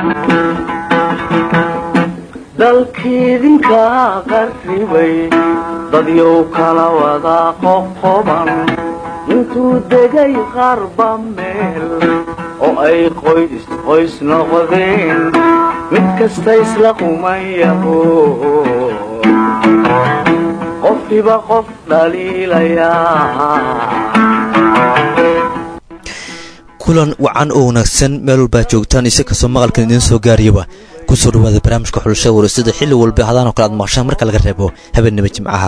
dalkiidinka qarribay dadyow kala wada qoqoban intuu degay qarba meel oo ay qoys qoys noqdeen mid kasta isla qumayaho qofkiba qof dhaliilayaa kulan wacan oo wanaagsan meel walbaa joogtaan isi kastoo maqalkan idiin soo gaariyaba kusoo dhawaada barnaamijka xulashada warasada xilli walba hadaan oo kale aad maqashaan marka laga reebo habeenimo jimcaha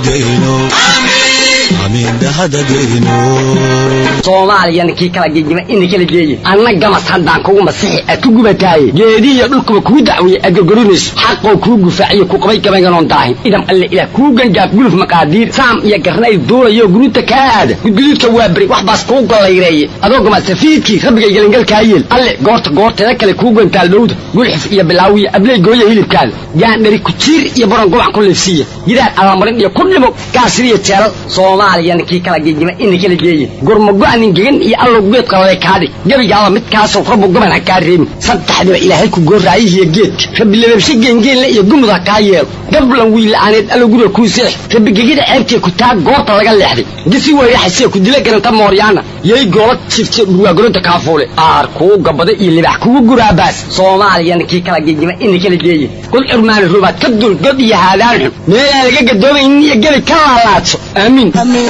soomaaliyana kii kala gegima ina kala geeye anna gamas haddaan kugu masixi aad ku gubataaye geedihiyo dhulkuba kuu dacweeye aad gorgorinayso xaqoo kuu gufaaciyo ku qabay gabaynganoon daahin idam alle ilaah kuu gangaaf guluf maqaadiir saam iyo garnayl duulayo guruuta kaa aada gudguduudka waa beri wax baas kuu gollayreeye adoo gamasafiidkii rabbigay gelingalkaa yeel alle goorta goorteeda kale kuu gantaal dhowda gulxif iyo bilaawiya abley gooya hilibkaada gaandhari kujiir iyo baron gobac ku liifsiiya gidaar allamarin iyo ku dhimo gaasiriyo jeelal soomaaliyana kii kala gegima ina kala geeye gurmago-nin gegan iyo allow geed qalale kaadhig gebigaaba midkaasoo rabbu goban ha kaa reebin saddexdiba ilaahay ku gooraayihiyo geedka rabbi lababshe geengeenle iyo gumud ha kaa yeelo gablan wiilla'aaneed allow guriga kuu seex rabbi gegida ceebtee ku taa goorta laga leexday gisi weyraxasee ku dila garanta mooryaana yay goola jifte dhurwaagoronta kaafuule aar kuu gabada iyo libax kugu guraabaas soomaaliyana kii kala gegima ina kala geeye kul curmaani rubaad ka dul god iyo haadaan xun meelaan laga gadoomaynin iyo gebi ka laalaadso aamiin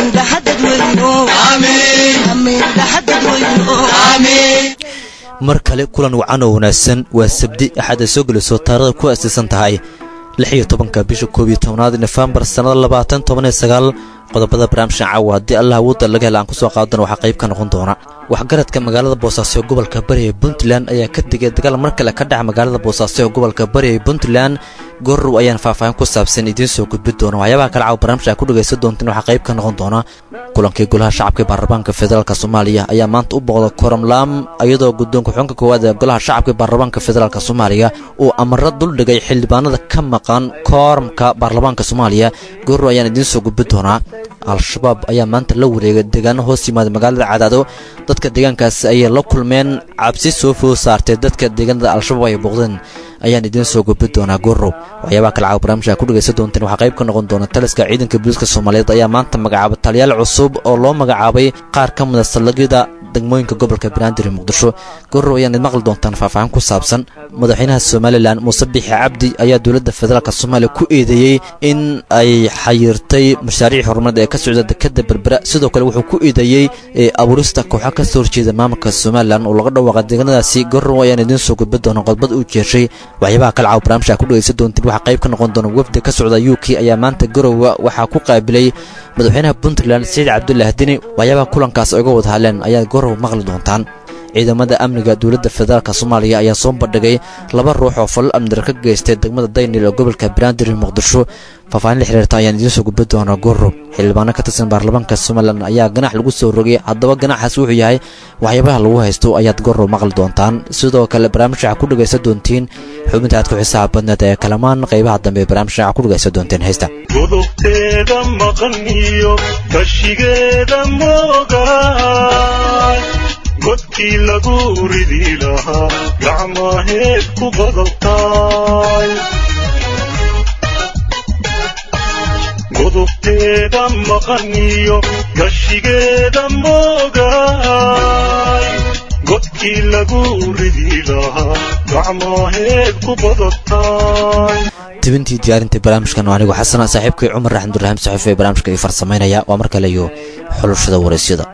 mar kale kulan wacan oo wanaagsan waa sabdi axad ay soo gelayso taarikhda ku aasaysan tahay lix iyo tobanka bisha koob iyo tobnaad nofembar sannada labaatan toban iyo sagaal qodobada barnaamijkan caawa haddii allah awoodda laga hela aan ku soo qaadana waxaa qayb ka noqon doona waxgaradka magaalada boosaaso ee gobolka bari ee puntland ayaa ka digay dagaal mar kale ka dhaca magaalada boosaaso ee gobolka bari ee puntland goorow ayaan faahfaahin ku saabsan idiin soo gudbi doona waxyaabaha kale caawa barnaamijka a ku dhegaysan doonteen waxaa qayb ka noqon doona kulankii golaha shacabka ee baarlamaanka federaalk soomaaliya ayaa maanta u booqda koramlaam iyadoo guddoonka xubinka koowaad ee golaha shacabka ee baarlamaanka federaalk soomaaliya uu amaro duldhigay xildhibaanada ka maqan kooramka baarlamaanka soomaaliya goorow ayaan idiin soo gudbi doonaa al-shabaab ayaa maanta la wareegay deegaano hoos yimaada magaalada cadaado dadka deegaankaasi ayay la kulmeen cabsi soo food saartay dadka deegaanada al-shabaab ay booqdeen ayaan idiin soo gudbi doonaa goorow waxyaabaha kale caawa barnaamijka ku dhegaysan doonteen waxaa qayb ka noqon doona taliska ciidanka booliiska soomaaliyeed ayaa maanta magacaabay taliyaal cusub oo loo magacaabay qaar ka mida saldhigyada degmooyinka gobolka banaadir ee muqdisho goorow ayaan maqli doontaan faahfaahin ku saabsan madaxweynaha somalilan muuse bixi cabdi ayaa dowladda federaalk soomaaliya ku eedeeyey in ay xayirtay mashaariic horumareed ee ka socda dekada berbera sidoo kale wuxuu ku eedeeyey abuurista kooxa ka soo horjeeda maamulka somalilan oo laga dhawaaqa deegaanadaasi goorow ayaan idiin soo gudbi doona qodbad uu jeeshay waxyaabaha kale caaw barnaamijka ku dhegaysan doontiin waxaa qayb ka noqon doona wafdi ka socda u k ayaa maanta garowa waxaa ku qaabilay madaxweynaha puntland saciid cabdulah dini waxyaabaha kulankaas ay uga wada hadleen ayaa gorow maqli doontaan ciidamada amniga dowladda federaalk soomaaliya ayaa soo bandhigay laba ruux oo falal amnidar ka geystay degmada daynil ee gobolka banaadir ee muqdisho faahfaahin la xiriirta ayaan idiin soo gudbi doonaa gorow xildhibaano ka tirsan baarlamaanka somalilan ayaa ganax lagu soo rogay haddaba ganaxaas wuxuu yahay waxyaabaha lagu haysto ayaad gorow maqli doontaan sidoo kale barnaamijka waxaa ku dhegaysan doontiin xubinta aad ku xisaab badneed ee kalamaan qaybaha dambe ee barnaamijka waxaa ku dhegaysan doonteen heesta godobteeda maqan iyo kashigeeda moogaay godkii lagu ridi lahaa gacmaheed ku qodobtaay godobteeda maqan iyo gashigeeda moogaay godkii lagu ridi lahaa gacmaheed ku qodobtaay tibintii diyaarinta barnaamijkan oo anigu xasana saaxiibkay cumar raxmdurraxiim saxiifa ee barnaamijka ii farsamaynaya waa mar kale iyo xulushada waraysyada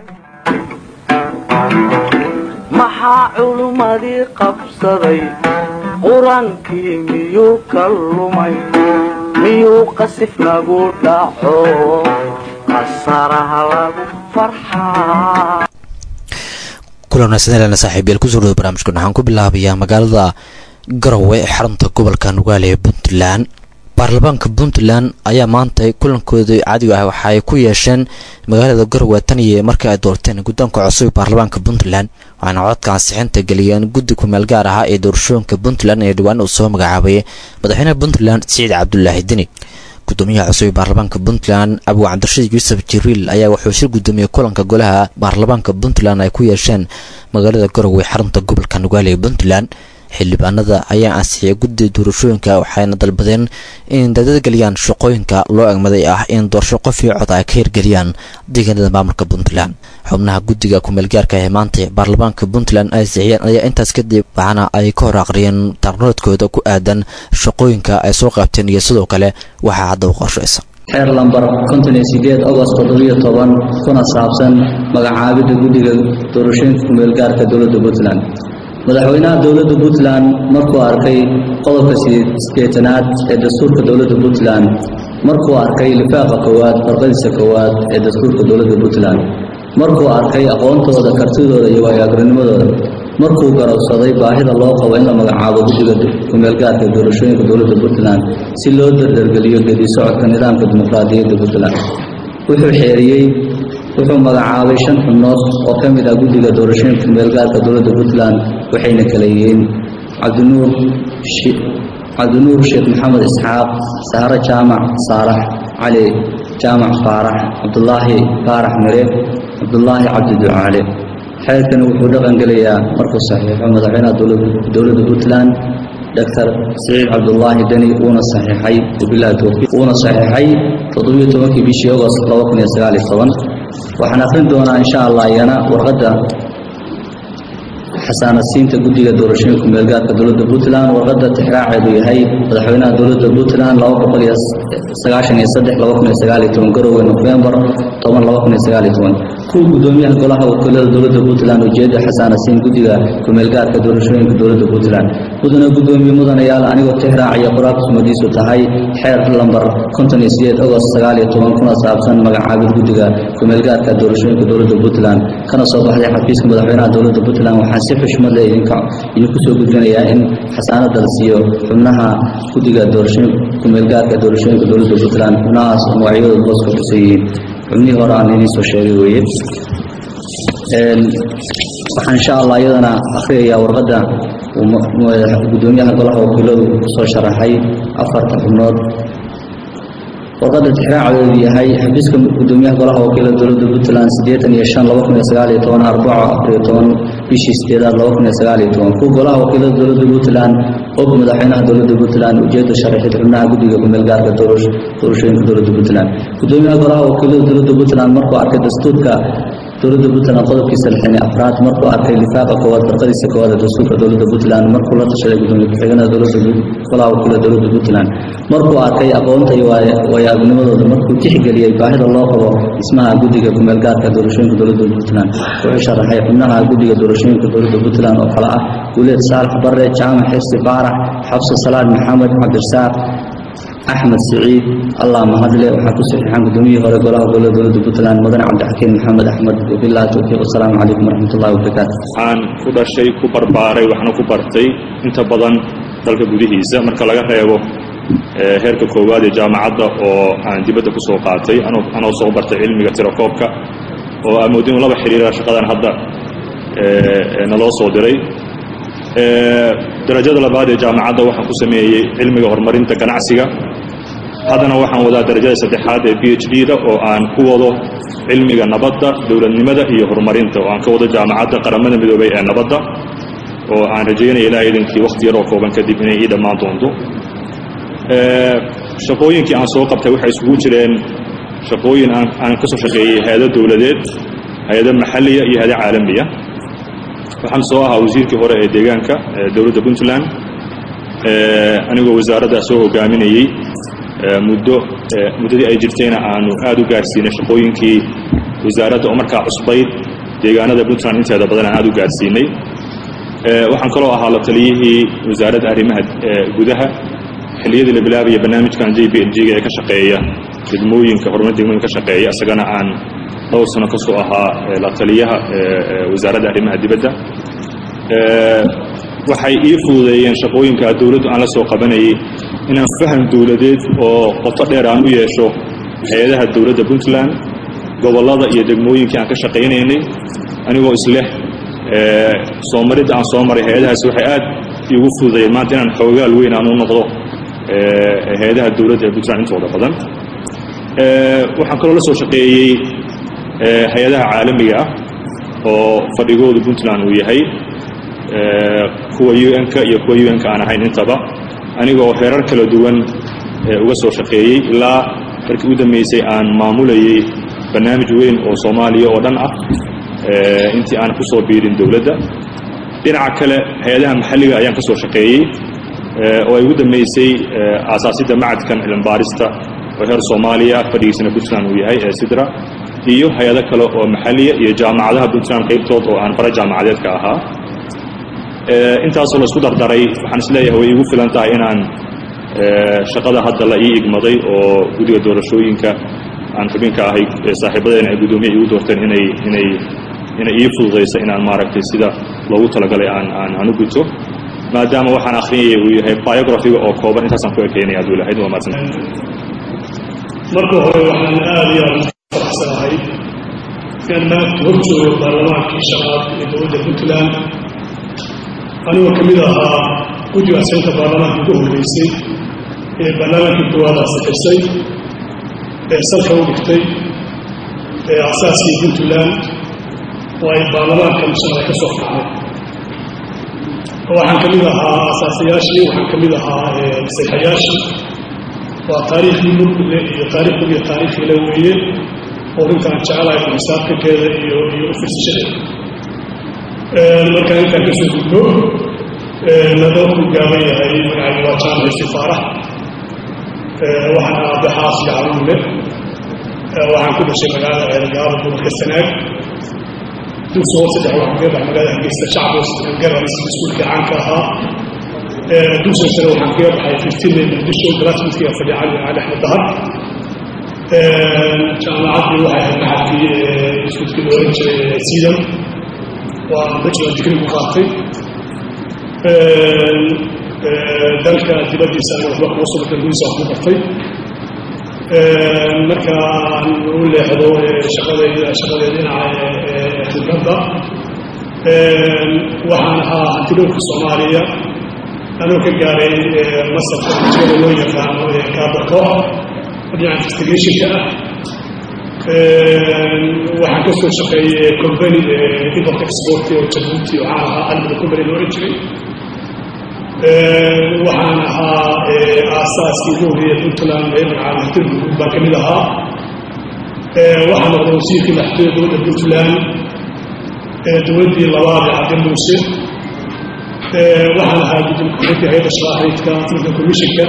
maxaa culummadii qabsaday qur-aankii miyuu ka lumay miyuu qasif nagu dhaco qasaraha lagu farxaa kulan wanaagsan saaxiibayaal kusoo dhawada barnaamijkan waxaan ku bilaabayaa magaalada garowe ee xarunta gobolka nugaale ee puntland baarlamaanka puntland ayaa maanta kulankooda caadiga ah waxa ay ku yeesheen magaalada garowe taniyo markii ay doorteen guddoonka cusub ee baarlamaanka puntland waxaana codka ansixinta geliyeen guddi kumeel gaar ah ee doorashooyinka puntland ee dhawaan uu soo magacaabay madaxweynaha puntland siciid cabdulaahi deni gudoomiyaha cusub ee baarlamaanka puntland abu cabdirashiid yuusuf jibriil ayaa wuxuu shir gudoomiyey kulanka golaha baarlamaanka puntland ay ku yeesheen magaalada garowe xarunta gobolka nugaale ee puntland xildhibaanada ayaa ansixiyay guddiga doorashooyinka waxayna dalbadeen in dadadgeliyaan shaqooyinka loo egmaday ah in doorasho qof iyo cod ay ka hirgeliyaan deegaanada maamulka puntland xubnaha guddiga kumeelgaarka ee maanta baarlamaanka puntland ay ansixiyeen ayaa intaas kadib waxaana ay ka hor aqriyeen tarnoodkooda ku aadan shaqooyinka ay soo qaabteen iyo sidoo kale waxaa hadda u qorshaysa xeer lambar konton iyo sideed agost toddobiyo toban kuna saabsan magacaabidda guddiga doorashooyinka kumeelgaarka dowladda puntland madaxweynaha dowladda puntland markuu arkay qodobka sideetanaad ee dastuurka dowladda puntland markuu arkay lifaaqa koowaad farqadiisa koowaad ee dastuurka dowladda puntland markuu arkay aqoontooda kartidooda iyo waayo-agrinimadooda markuu garowsaday baahida loo qabo in la magacaabo guddiga kumeelgaarka doorashooyinka dowladda puntland si loo dardargeliyo gedi socodka nidaamka dimuqraadiyadda puntland wuxuu xeeriyey wuxuu magacaabay shan xubnood oo ka mid ah guddiga doorashooyinka kumeelgaarka dowladda puntland waxayna kala yihiin cabdinuur cabdinuur sheekh maxamed isxaaq sahre jaamac saalax cali jaamac faarax cabdulaahi faarax mire cabdulaahi cabdi ducaale xeerkani wuxuu dhaqan gelayaa markuu saxiixo madaxweynaha dowladda puntland doctor siciid cabdulaahi deni uuna saxiixay wabilahi towfiiq uuna saxiixay toddobiyo tobankii bishii agost laba kun iyo sagaal iyo toban waxaan akrin doonaa insha allah iyana warqadda xasaanadsiinta guddiga doorashooyinka kumeelgaarka dowladda puntland warqadda tixraaceedu yahay madaxweynaha dowladda puntland laba boqol iyo sagaashan iyo saddex laba kun iyo sagaal iyo toban garowga nofembar toban laba kun iyo sagaal iyo toban kuwa guddoomiyaha golaha wakiilada dowladda puntland ujeedda xasaanadsiin guddiga kumeelgaarka doorashooyinka dowladda puntland mudana guddoomiye mudanayaal anigoo tixraacaya qoraalka sumadiisu tahay xeer lambar konton iyo sideed agost sagaal iyo toban kuna saabsan magacaabid guddiga kumeelgaarka doorashooyinka dowladda puntland kana soo baxday xafiiska madaxweynaha dowladda puntland waxaan si xushmad leh idinka idinku soo gudbinayaa in xasaanada la siiyo xubnaha guddiga doorashooyinka kumeelgaarka doorashooyinka dowladda puntland xubnahaas oo magacyadooda hoos ka xusan yihiin xubnihii hore aan idiin soo sheegay weeye waxaan insha allah iyadana akhriyayaa warqadda guddoomiyaha golaha wakiiladu soo sharaxay afarta xubnood warqadda tixraacadeedu yahay xafiiska guddoomiyaha golaha wakiilada dowladda puntland siddeetan iyo shan laba kun iyo sagaal iyo toban arbaco afar iyo toban bishii sideedaad laba kun iyo sagaal iyo toban kuwa golaha wakiilada dowladda puntland og madaxweynaha dowladda puntland ujeedda sharaxid xubnaha guddiga kumeelgaarka doorashooyinka dowladda puntland guddoomiyaha golaha wakiilada dowladda puntland markuu arkay dastuurka dowladda puntland qodobkiisa lixdan iyo afraad markuu arkay lifaaqa koowaad farqadiisa koowaad ee dastuurka dowladda puntland markuu la tashaday gudoomiye ku-xigeenada dowladda golaha wakiilada dowladda puntland markuu arkay aqoonta iyo waayo-agnimadooda markuu tixgeliyey baahida loo qabo dhismaha guddiga kumeelgaarka doorashooyinka dowladda puntland wuxuu sharaxay xubnaha guddiga doorashooyinka dowladda puntland oo kale ah guuleed saalax barre jaamac xirsi faarax xabso salaad maxamed cabdirasaaq axmed siciid allah mahadle waxaa ku saxiixan gudoomiyihii hore golaha gobolada dowladda puntland mudane cabdixakiin maxamed axmed wabillahi towfiiq wasalaamu calaykum waraxmatullahi wabarakaatu waxaan ku dhashay ku barbaaray waxna ku bartay inta badan dalka gudihiisa marka laga reebo heerka koowaad ee jaamacadda oo aan dibadda ku soo qaatay anoo soo bartay cilmiga tirakoobka oo aan moodin laba xiriira shaqadan hadda naloo soo diray darajada labaad ee jaamacadda waxaan ku sameeyey cilmiga horumarinta ganacsiga haddana waxaan wadaa darajada saddexaad ee b h d da oo aan ku wado cilmiga nabadda dowladnimada iyo horumarinta oo aan ka wado jaamacadda qaramada midoobay ee nabadda oo aan rajaynaya ilaah idankii wakhti yaroo kooban kadib inay ii dhammaan doonto shaqooyinkii aan soo qabtay waxay isugu jireen shaqooyin aan ka soo shaqeeyey hay-ado dowladeed hay-ado maxalliya iyo hay-ado caalamiya waxaan soo ahaa wasiirkii hore ee deegaanka dowladda puntland anigoo wasaaradda soo hogaaminayey muddo muddadii ay jirtayna aanu aad u gaarsiinay shaqooyinkii wasaaradda oo markaa cusbayd deegaanada puntland inteeda badan aan aad u gaarsiinay waxaan kaloo ahaa la taliyihii wasaaradda arrimaha gudaha xilliyadii la bilaabaya barnaamijkan j b l g-ga ee ka shaqeeya degmooyinka horumarinta degmooyinka ka shaqeeya isagana aan dhowr sano ka soo ahaa la taliyaha wasaaradda arrimaha dibadda waxay ii fududeeyeen shaqooyinka dowladdu aan la soo qabanayay inaan faham dowladeed oo qoto dheer aan u yeesho hay-adaha dowladda puntland gobollada iyo degmooyinkii aan ka shaqaynaynay anigoo isleh soo maridda aan soo maray hay-adahaasi waxay aad iigu fududeeyeen maanta inaan xoogaal weyn aan u noqdo hay-adaha dowladda ee puntland intooda badan waxaan kaloo la soo shaqeeyey hay-adaha caalamiga ah oo fadhigoodu puntland uu yahay kuwa u n-ka iyo kuwa u n-ka aan ahayn intaba anigoo heerar kala duwan uga soo shaqeeyey ilaa markii u dambeysay aan maamulayey barnaamij weyn oo soomaaliya oo dhan ah intii aan ku soo biirin dowladda dhinaca kale hay-adaha maxalliga ayaan ka soo shaqeeyey oo ay ugu dambeysay aasaasidda macadkan cilmibaarista oo heer soomaaliya fadhigiisana puntland uu yahay ee sidra iyo hay-ado kale oo maxalliya iyo jaamacadaha puntland qaybtood oo aan bara jaamacadeedka ahaa intaasoo la isku dardaray waxaan isleeyahay way iigu filan tahay inaan shaqada hadda la ii igmaday oo guddiga doorashooyinka aan xubinka ahay saaxiibadeena ay guddoomiya iigu doorteen inay inay inay ii fududayso inaan maaragtay sida loogu talagalay aan aan aan u guto maadaama waxaan akhriyayay uu yahay biographiga oo kooban intaasaan ku ekeynaya hadduu lahayd waa mahadsan marka hore waxaan aada iyo aada u faraxsanahay inaan maanta hor joogo baarlamaankii shanaad ee dowladda puntland anigoo ka mid ahaa guddiga asxinta baarlamaanka ugu horreysay ee baarlamaankii koowaad asixisay ee salka u dhigtay ee asaaskii puntland oo ay baarlamaanka musharaxa ka soo kacday waxaan ka mid ahaa asaasayaashii waxaan ka mid ahaa maseexayaashii waa taariikhdii murkule iyo taariikhdu iyo taariikhiila weeye oo runtaan jecelahay xisaabtankeeda iyo iyo u firsashadeeda markaan intaan ka soo gudbo nadooku gaaban yahay magacayga waa jaamaci sifaarax waxaan aabbe xaasga caruule waxaan ku dhashay magaalada ceelgaaba gobolka sanaag dugsi hoose dhex waxaan kaga bax magaalada hargeysa shacbos garas iskuulkii caanka ahaa dugsiga sare waxaan kaga baxay fiftiinay muqdisho galaasmiskiga fadhi cali cali axmed dahar jaamacaddii waxay ahayd maxadkii iskuulkii la oran jiray siidam waa bachelor degree ku qaatay dalka dibaddiisana waxba kuga soo bartay gudiisa wax ku bartay markaan u leexdo shaqadayda shaqadeeda dhinaca khibradda waxaan ahaa hantidhowrka soomaaliya anoo ka gaaray masarka jigada loo yaqaano kaabakoox dhinaca investigationka ah waxaan ka soo shaqeeyey company import export oo jabuuti waxaan ahaa almada company loo oran jiray waxaan ahaa aasaaskii ugu horreeya puntland ee magacaada hantida guud baan ka mid ahaa waxaan noqday wasiirkii madaxtooyada dowladda puntland dowladdii labaad ee cabdi muuse waxaan ahaa guddiga ku-xigeenka hay-adda shaqaaxaydka african commissionka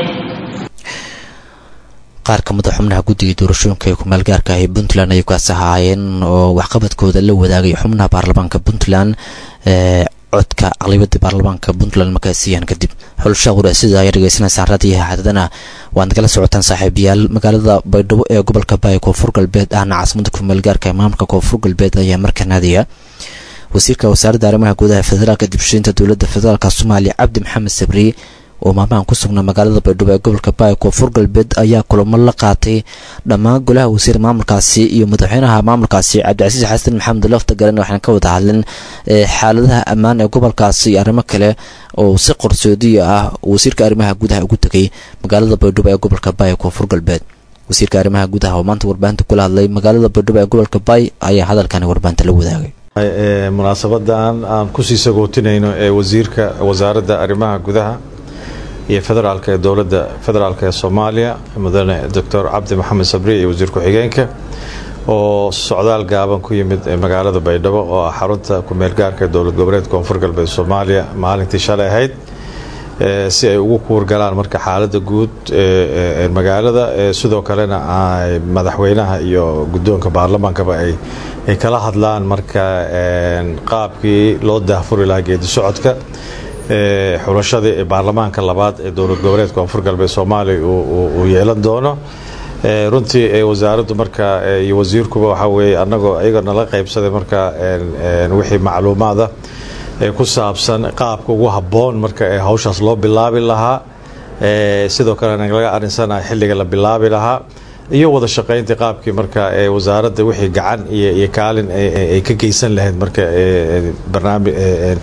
qaar ka mid a xubnaha guddiga doorashooyinka ee kumaalgaarka ah ee puntland ayay kaas ahaayeen oo waxqabadkooda la wadaagay xubnaha baarlamaanka puntland ee codka aqlibada baarlamaanka puntland markaa siiyaan kadib xulasha quraasida ayaa dhegeysanaysaan raadiyaha xadadana waad nagala socotaan saaxiibayaal magaalada baydhabo ee gobolka baay koonfur galbeed ahna caasimada kumaalgaarka ee maamulka koonfur galbeed ayaa markaa naadiya wasiirka wasaaradda arrimaha gudaha federaalka dibshiinta dowladda federaalk soomaaliya cabdi maxamed sabri oo maalmahan ku sugnaa magaalada baydhabo ee gobolka baay koonfur galbeed ayaa kulamo la qaatay dhammaan golaha wasiir maamulkaasi iyo madaxweynaha maamulkaasi cabdicasiis xasan maxamed lafta garan waxaan ka wada hadlin xaaladaha ammaan ee gobolkaasi iyo arrimo kale oo si qorsoodiya ah wasiirka arrimaha gudaha ugu tegay magaalada baydhabo ee gobolka baay koonfur galbeed wasiirka arrimaha gudaha oo maanta warbaahinta kula hadlay magaalada baydhabo ee gobolka baay ayaa hadalkani warbaahinta la wadaagay munaasabadan aan kusii sagootinayno ee wasiirka wasaaradda arrimaha gudaha iyo federaalka ee dowladda federaalk ee soomaaliya mudane doctor cabdi maxamed sabri iyo wasiir ku-xigeenka oo socdaal gaaban ku yimid magaalada baydhabo oo ah xarunta ku-meelgaarka ee dowlad goboleed koonfur galbeed soomaaliya maalintii shalay ahayd si ay ugu kuurgalaan marka xaalada guud ee magaalada sidoo kalena madaxweynaha iyo guddoonka baarlamaankaba ay kala hadlaan marka qaabkii loo daahfuri lahaa geedi socodka xulashadii ee baarlamaanka labaad ee dowlad goboleed koonfur galbeed soomaaliya uu yeelan doono runtii wasaaraddu marka iyo wasiirkuba waxaa weeye annagoo iyaga nala qaybsaday marka wixii macluumaada ee ku saabsan qaabka ugu habboon marka ee hawshaas loo bilaabi lahaa sidoo kalena laga arinsanaha xilliga la bilaabi lahaa iyo wada shaqayntii qaabkii marka ee wasaaradda wixii gacan iyo kaalin ay ka geysan lahayd marka barnaamij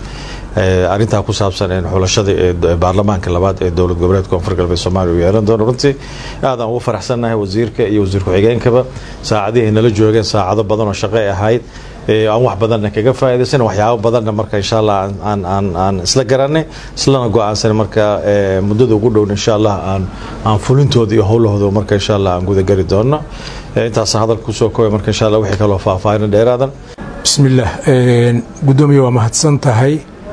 arintaa ku saabsan xulashada ee baarlamaanka labaad ee dowlad goboleedka koonfur galbeed soomaaliya uu yeelan doono runtii aad aan ugu faraxsannahay wasiirka iyo wasiir ku-xigeenkaba saacadihii nala joogeen saacado badan oo shaqo ay ahayd aan wax badanna kaga faa'iidaysan waxyaabo badanna marka insha allah aan aan aan isla garanay islana go-aansan marka muddada ugu dhown insha allah aan aan fulintooda iyo howlahooda marka insha allah aan guda gari doono intaas hadalka kusoo koobay marka insha allah wixii kaloo faahfaahin dheeraadan bismillaah guddoomiye waa mahadsan tahay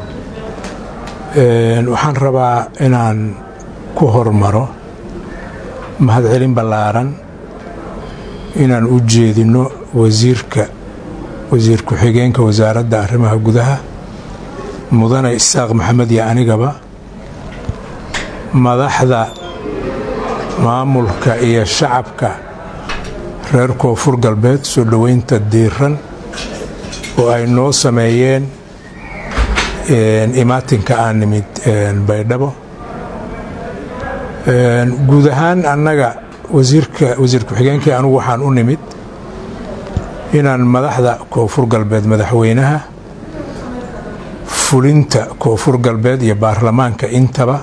waxaan rabaa inaan ku hormaro mahadcelin ballaaran inaan u jeedino wasiirka wasiir ku-xigeenka wasaaradda arrimaha gudaha mudane isaaq maxamed iyo anigaba madaxda maamulka iyo shacabka reer koonfur galbeed soo dhoweynta diiran oo ay noo sameeyeen imaatinka aan nimid baydhabo guud ahaan annaga wasiirka wasiir ku-xigeenkii anugu waxaan u nimid inaan madaxda koonfur galbeed madaxweynaha fulinta koonfur galbeed iyo baarlamaanka intaba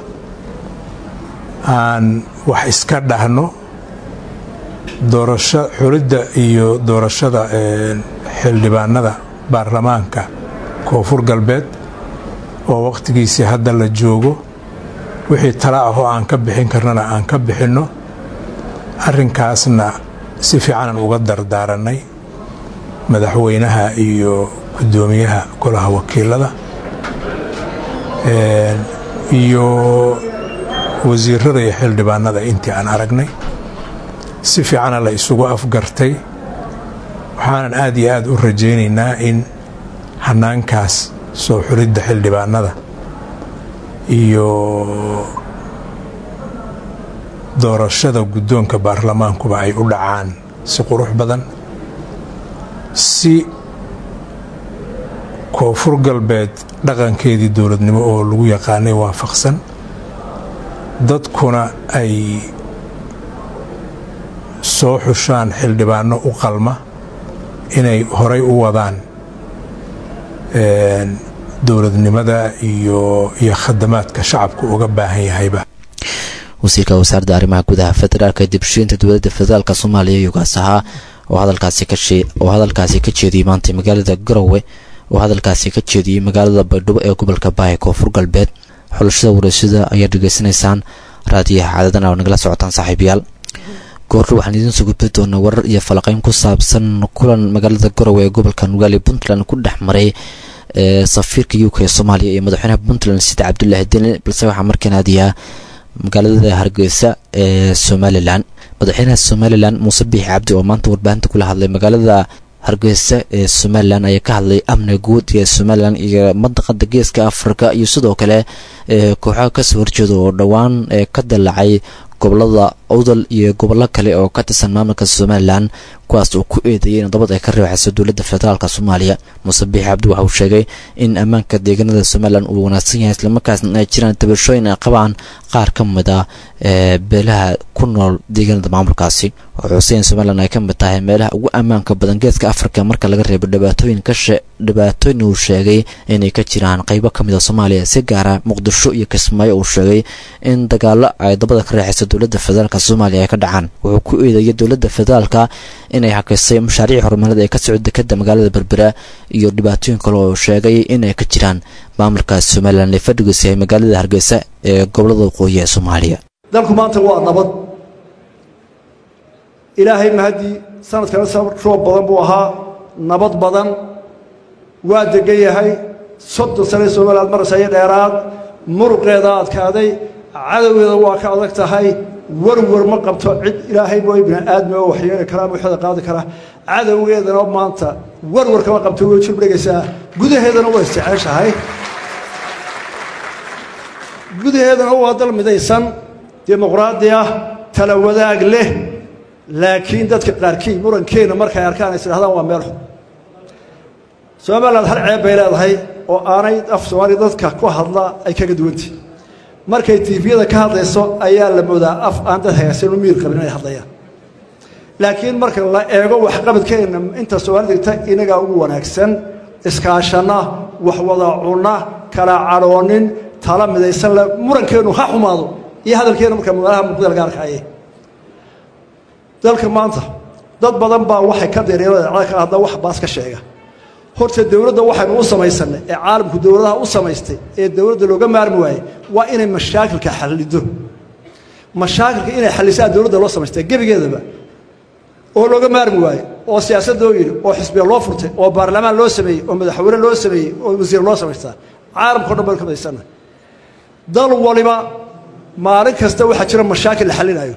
aan wax iska dhahno doorasho xulidda iyo doorashada xildhibaanada baarlamaanka koonfur galbeed oo wakhtigiisii hadda la joogo wixii tala ah oo aan ka bixin karnana aan ka bixinno arrinkaasna si fiicanan uga dardaaranay madaxweynaha iyo guddoomiyaha golaha wakiilada iyo wasiirada iyo xildhibaanada intii aan aragnay si fiicana la isugu afgartay waxaanan aad iyo aad u rajaynaynaa in hanaankaas soo xulidda xildhibaanada iyo doorashada guddoonka baarlamaankuba ay u dhacaan si qurux badan si koonfur galbeed dhaqankeedii dowladnimo oo lagu yaqaanay waafaqsan dadkuna ay soo xushaan xildhibaano u qalma inay horay u wadaan dowladnimada iyo iyo khadamaadka shacabku uga baahan yahayba wasiirka wasaaradda arrimaha gudaha federaalka dibshiinta dowladda federaalka soomaaliya yugaas ahaa oo hadalkaasi ka oo hadalkaasi ka jeediyey maanta magaalada garowe oo hadalkaasi ka jeediyey magaalada baydhabo ee gobolka baaya koonfur galbeed xulashada wareysyada ayaad dhegeysanaysaan raadiyaha caadadan oo nagala socotaan saaxiibayaal goordho waxaan idiin soo gudbi doonaa warar iyo falaqeyn ku saabsan kulan magaalada garowe ee gobolka nugaali puntland ku dhex maray safiirka u k soomaaliya iyo madaxweynaha puntland sida cabdulaahi deni balse waxaa markaan aadiyaa magaalada hargeysa ee somalilan madaxweynaha somalilan muuse biixi cabdi oo maanta warbaahinta kula hadlay magaalada hargeysa ee somalilan ayaa ka hadlay amniga guud ee somalilan iyo madaqada geeska afrika iyo sidoo kale kooxaha kasoo horjeeda oo dhowaan ka dallacay gobolada awdal iyo gobollo kale oo ka tirsan maamulka somalilan kuwaas uu ku eedeeyay in nabad ay ka reexayso dowladda federaalk soomaaliya muuse biixi cabdi waxa uu sheegay in ammaanka deegaanada somalilan uu wanaagsan yahay islamarkaasna ay jiraan tabashooyin ay qabaan qaar ka mid ah beelaha ku nool deegaanada maamulkaasi wuxuu xusay in somalilan ay ka mid tahay meelaha ugu ammaanka badan geeska afrika marka laga reebo dhibaatooyin kashe dhibaatooyin uu sheegay inay ka jiraan qeybo ka mid a soomaaliya si gaara muqdisho iyo kismaayo uu sheegay in dagaalo ay dabada ka reexayso dowladda federaalk soomaaliya ay ka dhacaan wuxuu ku eedeeyay dowladda federaalka inay hakaysay mashaariic horumareed ee ka socda dekada magaalada berbera iyo dhibaatooyin kale oo sheegay inay ka jiraan maamulka somalilan ee fadhigiisa yahay magaalada hargeysa ee gobolada waqooyi ee soomaaliya dalku maanta waa nabad ilaahay mahadii sanadkana roob badan buu ahaa nabad badan waa degan yahay soddon sane somaliland marasaya dheeraad muruqeeda adkaaday cadowgeeda waa ka adag tahay warwar ma qabto cid ilaahay mooy bini aadmi oo waxyeeli karaa waxda qaadi kara cadowgeedana maanta warwar kama qabto way jirbdhegaysaa gudaheedana waa isjeceshahay gudaheedana waa dal midaysan dimuqraadi ah tala wadaag leh laakiin dadka qaarkii murankeena markay arkaan is idhahdaan waa meel xun somaliland hal ceeb bay leedahay oo aanay af soomaaliya dadka ku hadla ay kaga duwantihi markay tiifiyada ka hadlayso ayaa la moodaa af aan dad hagaagsan u miir qabin inay hadlayaan laakiin marka la eego waxqabadkeenna inta soomaalida ta inagaa ugu wanaagsan iskaashanna wax wada cunna kala cadhoonin tala midaysan le murankeennu ha xumaado iyo hadalkeennu marka magaalaha muqdal gaarkaaye dalka maanta dad badan baa waxay ka dareereen ka hadda wax baas ka sheega horta dowladda waxaynu u samaysanay ee caalamku dowladaha u samaystay ee dowladda looga maarmi waayey waa inay mashaakilka xallido mashaakilka inay xallisaa dowladda loo samaystay gebigeedaba oo looga maarmi waaye oo siyaasad loo yidhi oo xisbiya loo furtay oo baarlamaan loo sameeyey oo madaxweyne loo sameeyey oo wasiir loo samaystaa caalamkao dhan baynu ka madaysana dal waliba maalin kasta waxaa jira mashaakil la xallinayo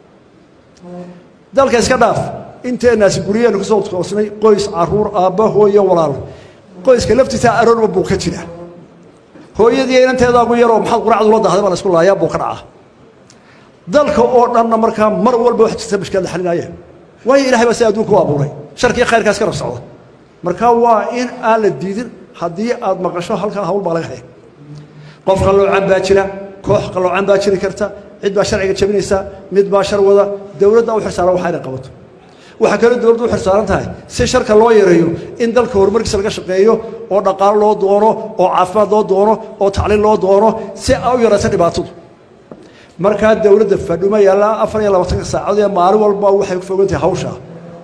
dalka iska dhaaf inteenaasi guryaheenu ka soo toosnay qoys caruur aabba hooyo walaalo qoyska laftiisa aroorba buu ka jira hooyadii inanteeda ugu yaroo maxaad quracdu la dahday baa la isku laayaa buu ka dhacaa dalka oo dhanna markaa mar walba wax jirta mashkaad la xalinaya waayo ilahay baa si adduunka u abuuray sharkiiyo khayrkaas ka rab socda marka waa in aan la diidin haddii aad maqasho halkaa hawl baa laga haya qof qalloocan baa jira koox qalloocan baa jiri karta cid baa sharciga jabinaysa mid baa shar wada dowladda u xirsaaran waxa inay qabato waxaa kaloo dowladdu u xirsaaran tahay si sharka loo yareeyo in dalka horumarkiisa laga shaqeeyo oo dhaqaalo loo doono oo caafimaad loo doono oo tacliin loo doono si a u yaraysa dhibaatadu markaa dowladda fadhuma yaallaa afar iyo labaatanka saacadood ee maalin walba waxay ku fogan tahay hawshaa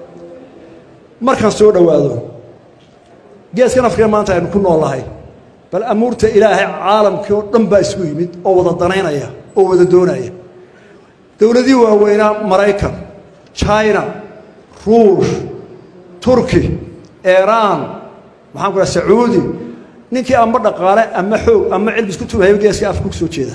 markaan soo dhowaado geeskan afrika maanta aynu ku noolnahay bal amuurta ilaahay caalamkii oo dhan baa isku yimid oo wada danaynaya oo wada doonaya dowladihii waaweynaa maraykan china ruush turki iiraan maxaan ku dhaha sacuudi ninkii ama dhaqaale ama xoog ama cilmi isku tubahaya geeska afrika ku soo jeeda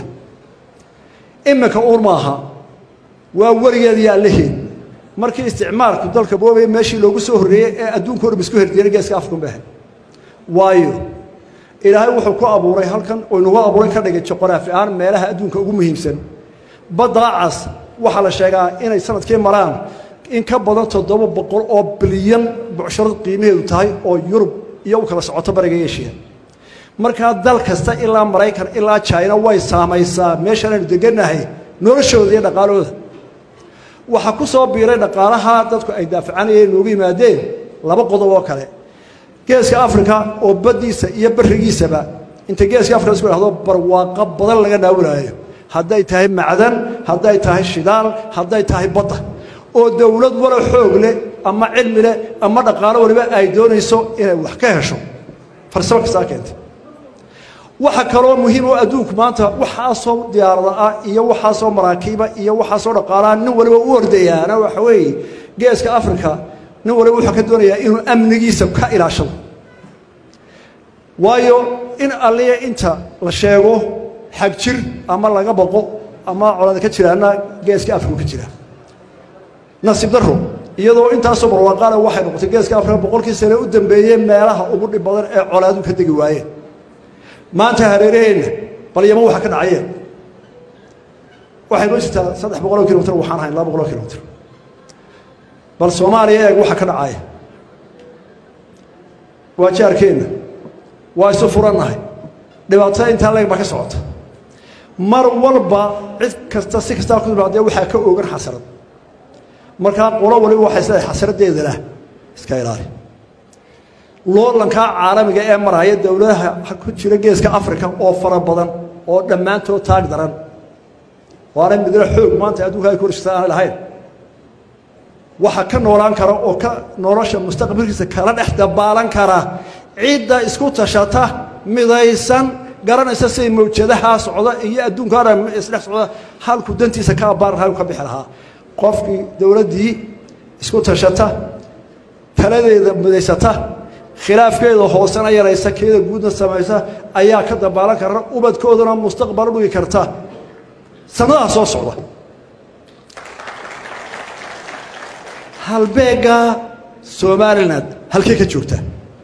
iminka uur maaha waa weligeed iyo allaheed markii isticmaalku dalka boobaya meeshii loogu soo horreeyey ee adduunka o dham isku herdiyana geeska afrika unbaahay waayo ilaahay wuxuu ku abuuray halkan oo inagu abuuray ka dhigay joqoraafi ahaan meelaha adduunka ugu muhiimsan baddaa cas waxaa la sheegaa inay sanadkii maraan in ka badan toddoba boqol oo bilyan bucsharad qiimaheedu tahay oo yurub iyo u kala socoto bariga eshiya markaa dal kasta ilaa maraykan ilaa jina way saamaysaa meeshaan aynu degannahay noloshooda iyo dhaqaalooda waxaa ku soo biiray dhaqaalaha dadku ay daafacanayeen noogu yimaadeen laba qodob oo kale geeska afrika oo baddiisa iyo barigiisaba inta geeska afrika isku dhahdo barwaaqo badan laga naawilaayo hadday tahay macdan hadday tahay shidaal hadday tahay badda oo dowlad walo xoog leh ama cilmi leh ama dhaqaalo waliba ay doonayso inay wax ka hesho farsamo kastaa keentay waxa kaloo muhiim oo adduunku maanta waxaasoo diyaarada ah iyo waxaasoo maraakiiba iyo waxaasoo dhaqaalaha nin waliba u ordayaana waxa weeye geeska afrika nin waliba wuxuu ka doonayaa inuu amnigiisa ka ilaashado waayo in alliya inta la sheego xag jir ama laga baqo ama colaada ka jiraana geeska afrika ka jira nasiib daro iyadoo intaasoo barwaaqaale waxay noqotay geeska afrika boqolkii sane u dambeeyey meelaha ugu dhib badan ee colaadu ka degi waayeen maanta hareeraheenna bal yaman waxa ka dhacayeen waxay noo jirtaa saddex boqoloo kilomitr waxaan ahayn laba boqoloo kilomitr bal soomaaliya eeg waxa ka dhacaya waa jaarkeenna waa isu furannahay dhibaatada intaa leeg baa ka socota mar walba cid kasta si kastaa ku timaadee waxaa ka oogan xasarad markaa qolo waliba waxay sidahay xasaradeeda lah iska ilaali loolankaa caalamiga ee maraya dowladaha ku jira geeska afrika oo fara badan oo dhammaantood taag daran waana midna xoog maanta adduunka ay ku horshata aanay lahayn waxa ka noolaan kara oo ka nolosha mustaqbalkiisa kala dhex dabaalan kara cidda isku tashata midaysan garanaysa siday mawjadaha socda iyo adduunka dhan isdhex socda halku dantiisa ka abbaaran halku ka bixi lahaa qofkii dowladdii isku tashata taladeeda midaysata khilaafkeeda hoosena yaraysa keeda guudna samaysa ayaa ka dabaalan kara ubadkoodana mustaqbal dhugi karta sanadaha soo socda halbeegga somalilan halkee ka joogtaa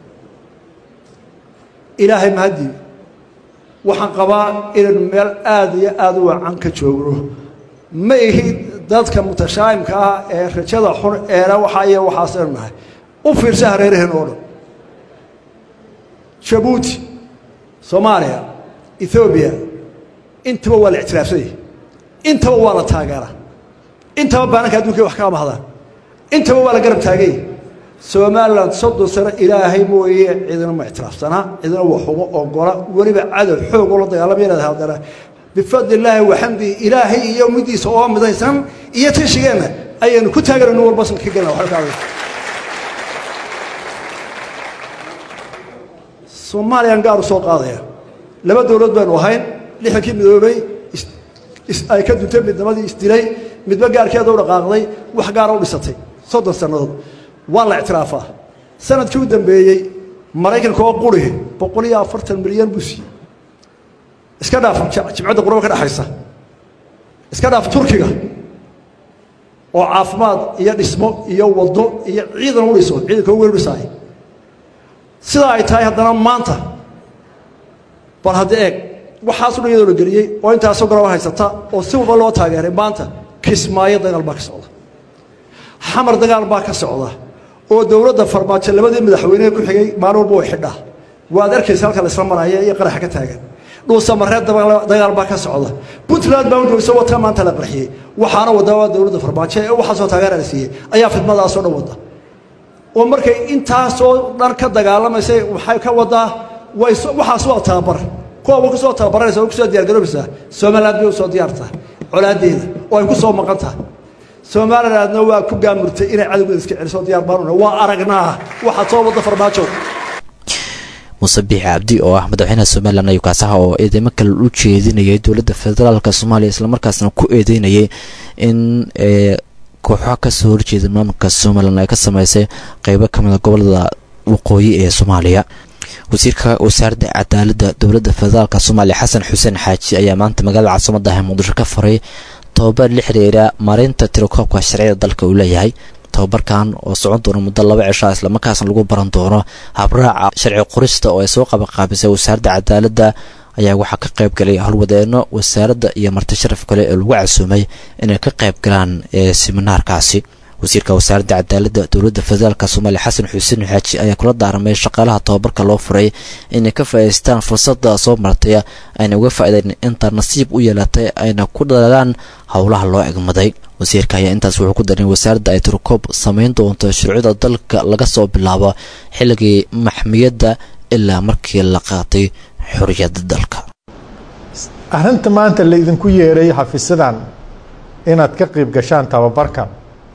ilaahay mahadii waxaan qabaa inaynu meel aada iyo aada u wacan ka joogno ma ihi dadka mutashaa'imka ah ee rajada xun eena waxaa iyo waxaasaynu nahay u fiirsa hareeraheen oo dhan jabuuti soomaaliya ethoobiya intaba waa la ictiraafsanyay intaba waa la taageeraa intaba baananka addunkay wax ka amahdaan intaba waa la garab taagay somalilan soddon sano ilaahay mooye cidina ma ictiraafsanaa cidina waxuma ogola weliba cadow xoog ula dagaalamaya haddana bifadli illaahi waxamdihi ilaahay iyo middiisa oo midaysan iyo tashigeenna ayaynu ku taaganayno walba ka gelna waxba ka soomaaliyaan gaar u soo qaadaya laba dowlad baynu ahayn lixankii midoobay ay ka duntay midnimadii isdilay midba gaarkeeda u dhaqaaqday wax gaara u dhisatay soddon sannadood waa la ictiraafaa sanadkii u dambeeyey maraykanka oo quri boqol iyo afartan milyan buu siiyey iska dhaaf jimcadda quraba ka dhexaysa iska dhaaf turkiga oo caafimaad iyo dhismo iyo waddo iyo ciidan u dhiso ciidanka ugu weyn u dhisaay sidaa ay tahay haddana maanta bal haddi eeg waxaasu dhan iyadoo la geliyey oo intaasoo garaba haysata oo si walba loo taageeray maanta kismaayo dagaal baa ka socda xamar dagaal baa ka socda oo dowladda farmaajo labadii madaxweynehe ku xigay maalin walba way xidhaa waad arkaysa halka laisla maraya iyo qaraxa ka taagan dhuusamareed dagaal baa ka socda puntland baa udhowso wata maanta la qarxiyey waxaana wadaa waa dowladda farmaajo ee waxaasoo taageera la siiyey ayaa fidmadaasoo dhan wada oo markay intaasoo dhan ka dagaalamaysay waxay ka wadaa waxaas waa tababar kuwaba ku soo tababaranaysa oo kusoo diyargaroobaysaa somaliland bay u soo diyaartaha colaadeeda oo ay ku soo maqan tahay somalilandna waa ku gaamurtay inay cadowgeeda iska celiso diyaar baanuna waa aragnaa waxaad soo wadda farmaajo muuse biixi cabdi oo ah madaxweynaha somalilan ayuu kaasaha oo eedeymo kale u jeedinayay dowladda federaalka soomaaliya islamarkaasna ku eedeynayay in kooxo kasoo horjeeda maamulka somalilan ay ka sameysay qeybo kamida gobolada waqooyi ee soomaaliya wasiirka wasaaradda cadaaladda dowladda federaalk soomaaliya xasan xuseen xaaji ayaa maanta magaalada caasimada ah muqdisho ka faray tobabar la xiriira maareynta tirakoobka sharciyada dalka uu leeyahay tobabarkan oo socon doona muddo laba cishaa islamarkaasna lagu baran doono habraaca sharci qorista oo ay soo qabanqaabisay wasaaradda cadaaladda ayaa waxaa ka qayb galay howlwadeeno wasaaradda iyo marti sharaf kale ee lagu casuumay inay ka qayb galaan ee siminaarkaasi wasiirka wasaaradda cadaaladda dowladda federaalk soomaaliya xasan xuseen xaaji ayaa kula daaramay shaqaalaha tobabarka loo furay inay ka faa'idaystaan fursadda soo martay ayna uga faa'idayn inta nasiib u yeelatay ayna ku dadaalaan howlaha loo egmaday wasiirka ayaa intaas wuxuu ku darin wasaaradda ay tirokoob samayn doonto shuruucda dalka laga soo bilaabo xilligii maxmiyadda ilaa markii la qaatay xorriyadda dalka arrinta maanta laydinku yeeray xafiisadan inaad ka qayb gashaan tababarkan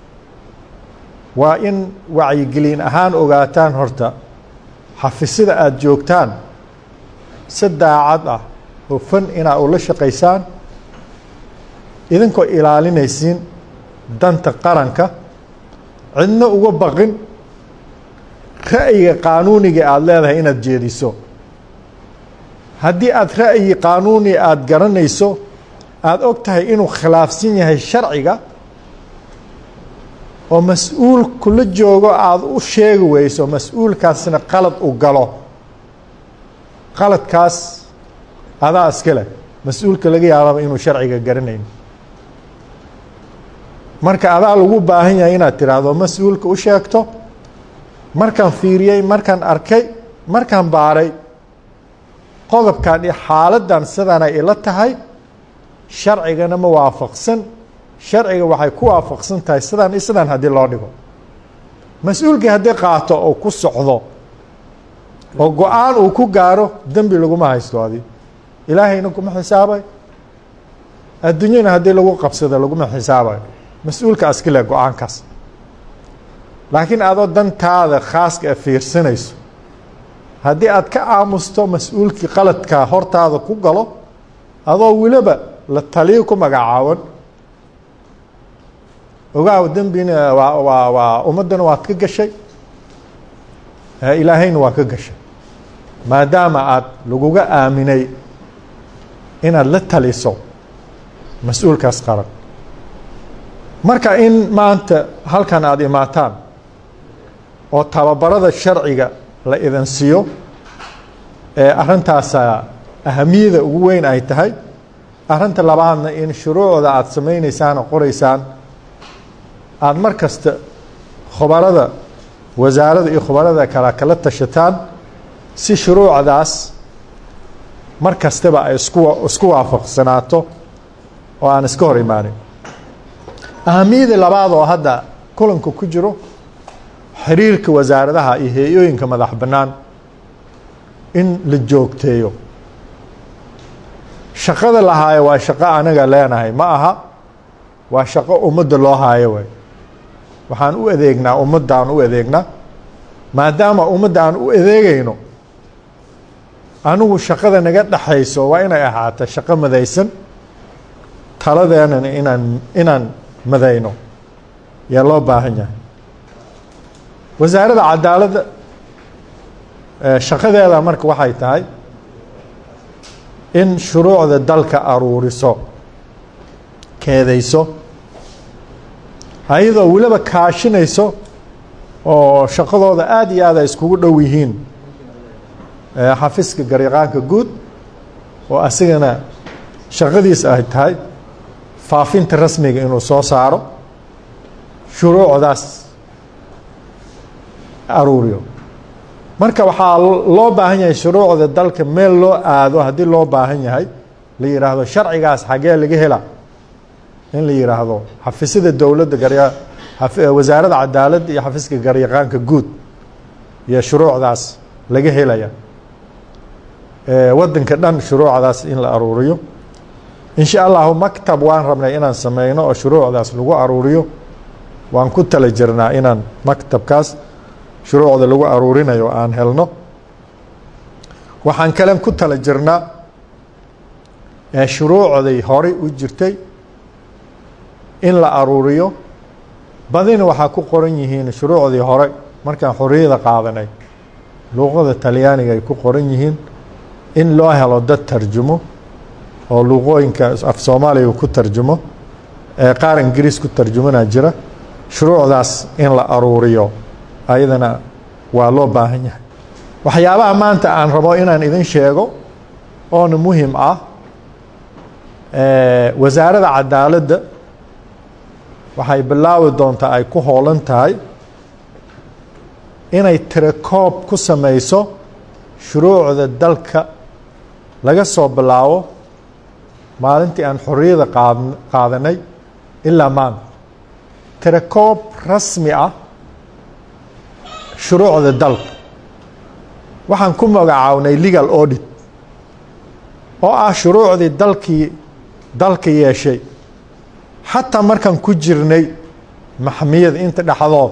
waa in wacyigelin ahaan ogaataan horta xafisada aada joogtaan si daacad ah oo fan inaa ula shaqaysaan idinkoo ilaalinaysiin danta qaranka cidna uga baqin ra'yiga qaanuuniga aada leedahay inaad jeediso haddii aada ra'yi qaanuuni aada garanayso aada og tahay inuu khilaafsan yahay sharciga oo mas-uul kula joogo aada u sheegi weyso mas-uulkaasna qalad u galo qaladkaas adaa iska leh mas-uulka laga yaababa inuu sharciga garanayn marka adaa lagu baahan yahay inaad tiraahdo mas-uulka u sheegto markaan fiiriyey markaan arkay markaan baaray qodobkan iyo xaaladdan sidanay ila tahay sharcigana ma waafaqsan sharciga waxay ku waafaqsan tahay sidaan iyo sidaan haddii loo dhigo mas-uulkii haddii qaato oo ku socdo oo go-aan uu ku gaaro dembi laguma haysto adi ilaahayna kuma xisaabayo adduunyana haddii lagu qabsado laguma xisaabayo mas-uulka askile go-aankaas laakiin adoo dantaada khaaska a fiirsanayso haddii aad ka aamusto mas-uulkii qaladkaa hortaada ku galo adoo weliba la taliyo ku magacaawan ogaaw dembina waa waa waa ummaddana waad ka gashay ilaahayna waa ka gashay maadaama aada laguga aaminay inaad la taliso mas-uulkaas qaran marka in maanta halkan aada imaataan oo tababarada sharciga la idin siiyo ee arrintaasa ahamiyada ugu weyn ay tahay arrinta labaadna in shuruucda aada samaynaysaan oo qoraysaan aada mar kasta khubarada wasaaradda iyo khubarada kale kala tashataan si shuruucdaas mar kastaba ay isku isku waafaqsanaato oo aan iska hor imaanin ahamiyada labaad oo hadda kulanka ku jiro xiriirka wasaaradaha iyo hay-ooyinka madax bannaan in la joogteeyo shaqada la haayo waa shaqo anaga leenahay ma aha waa shaqo ummadda loo haayo way waxaan u adeegnaa ummaddaan u adeegnaa maadaama ummadda aan u adeegayno anigu shaqada naga dhexayso waa inay ahaato shaqo madaysan taladeenana inaan inaan madayno yaa loo baahan yahay wasaaradda cadaaladda shaqadeeda marka waxay tahay in shuruucda dalka aruuriso keedayso ayadoo weliba kaashinayso oo shaqadooda aada iyo aad ay iskugu dhow yihiin xafiiska garyaqaanka guud oo asigana shaqadiisa ay tahay faafinta rasmiga inuu soo saaro shuruucdaas aruuriyo marka waxaa loo baahan yahay shuruucda dalka meel loo aado haddii loo baahan yahay la yidhaahdo sharcigaas xagee laga hela in la yidhaahdo xafiisyada dowladda garya wasaaradda cadaaladda iyo xafiiska garyaqaanka guud iyo shuruucdaas laga helaya waddanka dhan shuruucdaas in la aruuriyo in sha allahu maktab waan rabnay inaan sameyno oo shuruucdaas lagu aruuriyo waan ku tala jirnaa inaan maktabkaas shuruucda lagu aruurinayo aan helno waxaan kalen ku tala jirnaa shuruucday horey u jirtay in la aruuriyo badina waxaa ku qoran yihiin shuruucdii hore markaan xorriyada qaadanay luuqada talyaaniga ay ku qoran yihiin in loo helo dad tarjumo oo luuqooyinka af soomaaliga ku tarjumo ee qaar ingiriis ku tarjumana jira shuruucdaas in la aruuriyo ayadana waa loo baahan yahay waxyaabaha maanta aan rabo inaan idin sheego oona muhim ah wasaaradda cadaaladda waxay bilaabi doontaa ay ku hoolan tahay inay tirakoob ku sameyso shuruucda dalka laga soo bilaabo maalintii aan xorriyada qaad qaadanay ilaa maanta tirakoob rasmi ah shuruucda dalka waxaan ku magacaabnay legal audit oo ah shuruucdii dalkii dalka yeeshay xataa markaan ku jirnay maxmiyada inta dhexdood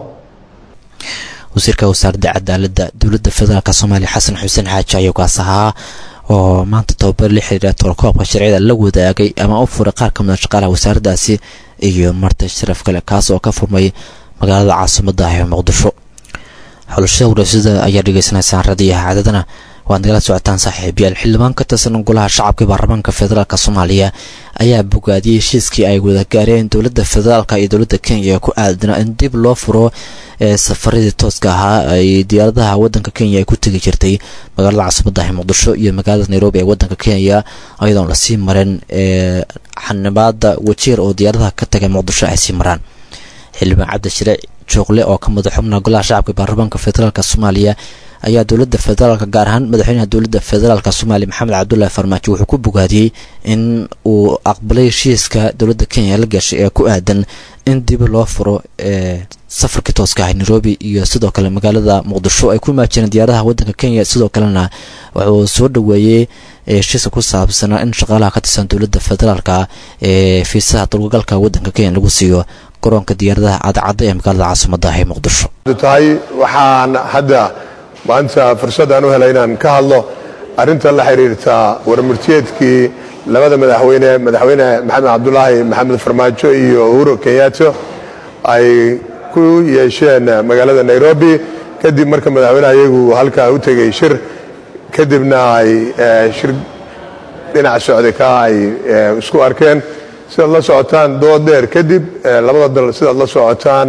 wasiirka wasaaradda cadaaladda dowladda federaalk soomaaliya xasan xuseen xaaji ayuu kaas ahaa oo maanta tababar la xiriira tolkoobka sharciyada la wadaagay ama u furay qaar ka mida shaqaalaha wasaaraddaasi iyo marti sharaf kale kaas oo ka furmay magaalada caasimadda ah ee muqdisho xulashada warasada ayaa dhegeysanaysaan radiyaha cadadana waad nagala socotaan saaxiibayaal xildhibaan ka tirsan golaha shacabka baarlamaanka federaalk soomaaliya ayaa bogaadiyey heshiiskii ay wada gaareen dowladda federaalk iyo dowladda kenya ee ku aadanaa in dib loo furo ee safaradii tooska ahaa ay diyaaradaha wadanka kenya ay ku tegi jirtay magaalada caasimadda ah muqdisho iyo magaalada nairobi ee wadanka kenya ayadoon lasii marin ee xanibaada wajeer oo diyaaradaha ka tagay muqdisho ay sii maraan xildhibaan cabdishariic jooqle oo ka madax xubnaha golaha shacabka baarlamaanka federaalk soomaaliya ayaa dowladda federaalk gaar ahaan madaxweynaha dowladda federaalk soomaaliya maxamed cabdullaahi farmaajo wuxuu ku bogaadiyey in uu aqbalay heshiiska dowladda kenya la gashay ee ku aadan in dib loo furo ee safarkii tooska ahay nairobi iyo sidoo kale magaalada muqdisho ay ku imaajireen diyaaradaha wadanka kenya sidoo kalena wuxuu soo dhaweeyey heshiiska ku saabsanaa in shaqaalaha ka tirsan dowladda federaalk ee fiisaha dulgagalka wadanka kenya lagu siiyo garoonka diyaaradaha cadcadda ee magaalada caasimadda ah ee muqdisho tahay waxaan hadda maanta fursadaan u helay inaan ka hadlo arrinta la xiriirta warmurtiyeedkii labada madaxweyne madaxweyne maxamed cabdulaahi maxamed farmaajo iyo uhuru kenyato ay ku yeesheen magaalada nairobi kadib marka madaxweyneha iyagu halkaa u tegey shir kadibna ay shir dhinaca socday ka ay isku arkeen sidaad la socotaan dood dheer kadib labada dal sidaad la socotaan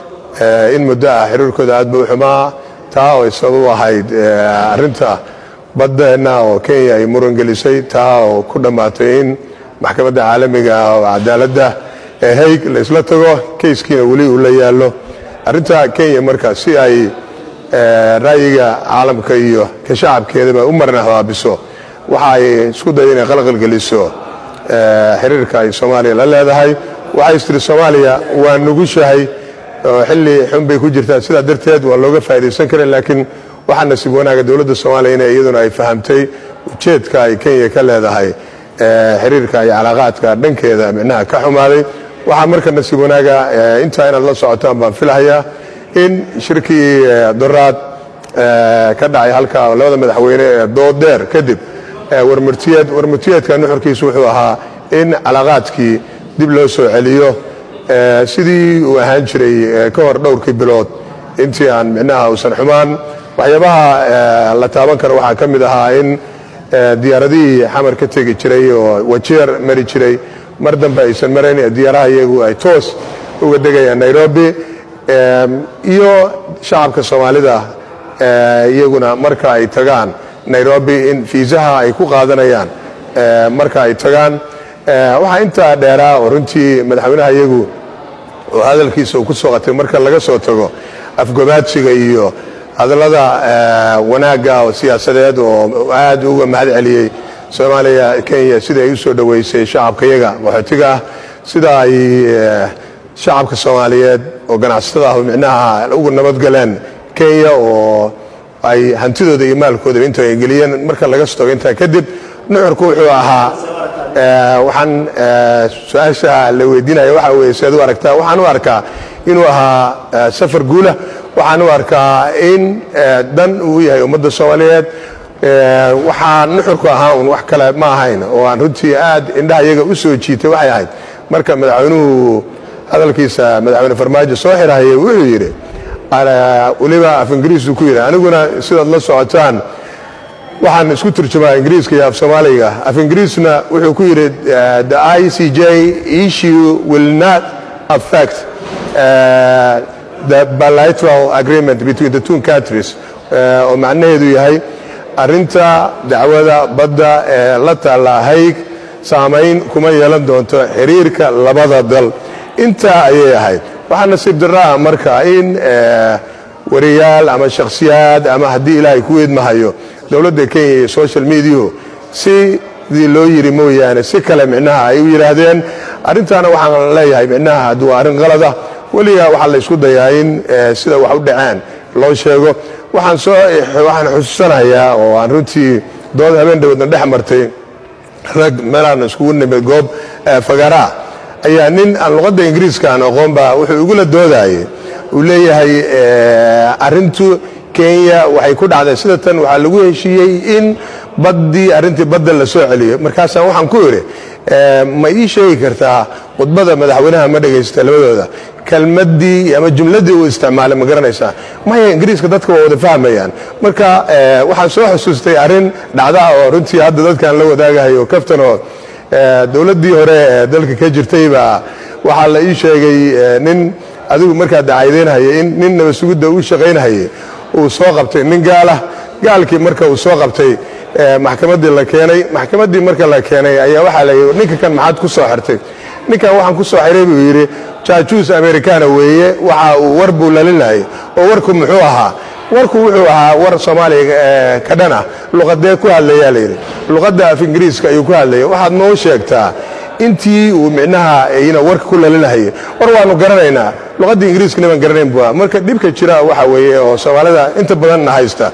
in muddo ah xiriirkooda aad ba u xumaa taa oo sabab u ahayd arinta baddeenna oo kenya ay muran gelisay taa oo ku dhammaatay in maxkamadda caalamiga oo cadaaladda ee haig la isla tago kayskiina weli uu la yaallo arrinta kenya marka si ay ra'yiga caalamka iyo ka shacabkeedaba u marna habaabiso waxa ay isku daya inay qalqalgeliso xiriirka ay soomaaliya la leedahay waxay istiri soomaaliya waa nugushahay oo xilli xun bay ku jirtaa sidaa darteed waa looga faa'iidaysan karin laakiin waxaa nasiib wanaaga dowladda soomaaliya inay iyaduna ay fahamtay ujeedka ay kenya ka leedahay xiriirka iyo calaaqaadka dhankeeda micnaha ka xumaaday waxaa marka nasiib wanaaga intaa inaad la socotaan baan filahayaa in shirkii doraad ka dhacay halka labada madaxweyne ee doodeer kadib warmurtiyeed warmurtiyeedka nuxurkiisu wuxuu ahaa in calaaqaadkii dib loo soo celiyo sidii uu ahaan jiray ka hor dhowrkii bilood intii aan micnaha uusan xumaan waxyaabaha la taaban karo waxaa ka mid ahaa in diyaaradihii xamar ka tegi jiray oo wajeer mari jiray mar dambe aysan marayn diyaaraha iyagu ay toos uga degayaan nairobi iyo shacabka soomaalida iyaguna marka ay tagaan nairobi in fiisaha ay ku qaadanayaan marka ay tagaan waxaa intaa dheeraa oo runtii madaxweynaha iyagu oo hadalkiisa uu ku soo qatay marka laga soo tago afgobaadsiga iyo hadallada wanaagga oo siyaasadeed oo aad uga mahad celiyey soomaaliya kenya sida ay u soo dhoweysay shacabka yaga qaxootiga ah sida ay shacabka soomaaliyeed oo ganacsatada ah micnaha ugu nabadgaleen kenya oo ay hantidooda iyo maalkoodaba inta ay geliyeen marka laga soo tago intaa kadib nuxurku wuxuu ahaa waxaan su-aasha la weydiinaya waxa weye si aad u aragtaa waxaan u arkaa inuu ahaa safar guula waxaan u arkaa in dan uu yahay ummadda soomaaliyeed waxaa nuxurku ahaa un wax kale ma ahayn oo aan runtii aad indhaha iyaga u soo jiitay waxay ahayd marka madaxweynuhu hadalkiisa madaxweyne farmaajo soo xirahayay wuxuu yidhi weliba af ingiriisuu ku yidhi aniguna sidaad la socotaan waxaan isku turjumaa ingiriiska iyo af soomaaliga af ingiriisna wuxuu ku yidhi the i c j issue will not affect the bilateral agreement between the two countries oo macnaheedu yahay arinta dacwada badda ee la taalla hayg saamayn kuma yeelan doonto xiriirka labada dal intaa ayay ahayd waxaa nasiib daraa marka in wariyaal ama shakhsiyaad ama haddii ilaahay ku weedmahayo dowladda kenya iyo social mediahu sidii loo yiri mooyaane si kale micnaha ay u yidhaahdeen arrintaana waxaan leeyahay micnaha haddii waa arrin qalada weliga waxaa la ysku dayaa in sida wax u dhaceen loo sheego waxaan soo waxaan xusuusanayaa oo aan runtii dood habeen dhawadna dhex martay rag meelaan iskugu nimid goob fagaraa ayaa nin aan luqadda ingiriiska aan aqoonba wuxuu igula doodayay uu leeyahay arintu kenya waxay ku dhacday sida tan waxaa lagu heshiiyey in baddii arrintii badda la soo celiyo markaasaan waxaan ku idhi ma ii sheegi kartaa khudbada madaxweynaha ma dhegaysta labadooda kelmaddii ama jumladdii uu isticmaalay ma garanaysaa maya ingiriiska dadka waa wada fahmayaan marka waxaan soo xusuustay arrin dhacdaa oo runtii hadda dadkaan la wadaagahayo kaftanoo dowladdii hore ee dalka ka jirtay baa waxaa la ii sheegay nin adigu markaa dacaydeynhayay in nin nabasugidda u shaqaynhayay uu soo qabtay nin gaalah gaalkii marka uu soo qabtay maxkamaddii la keenay maxkamaddii marka la keenay ayaa waxaa la yidhi ninka kan maxaad ku soo xirtay ninkan waxaan ku soo xiray buu yidhi jaajuus americana weeye waxa uu war buu lalinayay oo warku muxuu ahaa warku wuxuu ahaa war soomaaliya ka dhan ah luqadee ku hadlayaa layidhi luqadda af ingiriiska ayuu ku hadlaya waxaad noo sheegtaa intii uu micnaha ayna warka ku lalinahayay war waanu garanaynaa luqadda ingiriiskana baan garanayn bua marka dhibka jira waxa weeye oo soomaalida inta badanna haysta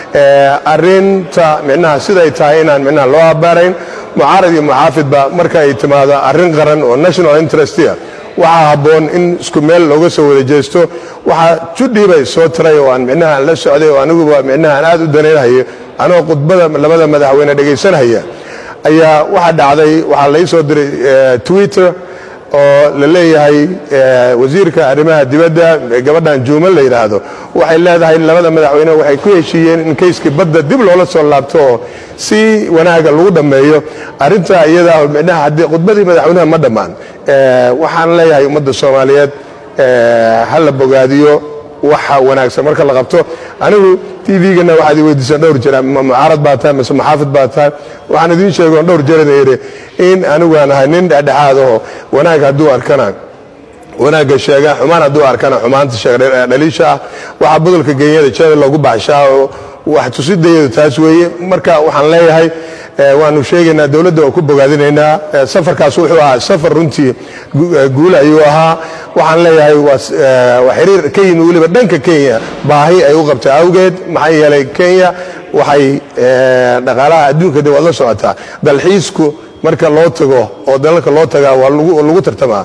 arinta micnaha siday tahay inaan micnaha loo abaarayn mucaarad iyo muxaafidba marka ay timaado arrin qaran oo national interestia waxaa habboon in isku meel looga soo wada jeesto waxaa judhiibay soo tiray oo aan micnaha la socday oo aniguba micnaha aan aad u danaynhayo anoo khudbada labada madaxweyne dhegaysanhaya ayaa waxaa dhacday waxaa lai soo diray twitter oo la leeyahay wasiirka arrimaha dibadda gabadhan juuman la yidhaahdo waxay leedahay labada madaxweyne waxay ku heshiiyeen in kayskii badda dib loola soo laabto oo si wanaaga lagu dhammeeyo arrintaa iyada micnaha haddii khudbadii madaxweynaha ma dhammaan waxaan leeyahay ummadda soomaaliyeed ha la bogaadiyo waxa wanaagsan marka la qabto anigu tvgana waxaad i weydiisaan dhowr jeer ma mucaarad baa tahay mise muxaafid baa tahay waxaan idiin sheegoon dhowr jeerna yidhi in anigu aan ahay nin dhexdhexaad aho wanaag hadduu arkana wanaagga sheega xumaan hadduu arkana xumaanta sheega dhaliisha ah waxaa budulka genyada jeeda loogu baxshaa oo wax tusidayadu taas weeye marka waxaan leeyahay waanu sheegaynaa dowladda oo ku bogaadinaynaa safarkaas wuxuu ahaa safar runtii guul ayuu ahaa waxaan leeyahay waa xiriir ka yimi weliba dhanka kenya baahi ay u qabtay awgeed maxaa yeelay kenya waxay dhaqaalaha adduunka de waad la socotaa dalxiisku marka loo tago oo dalalka loo tagaa waa lagu tartamaa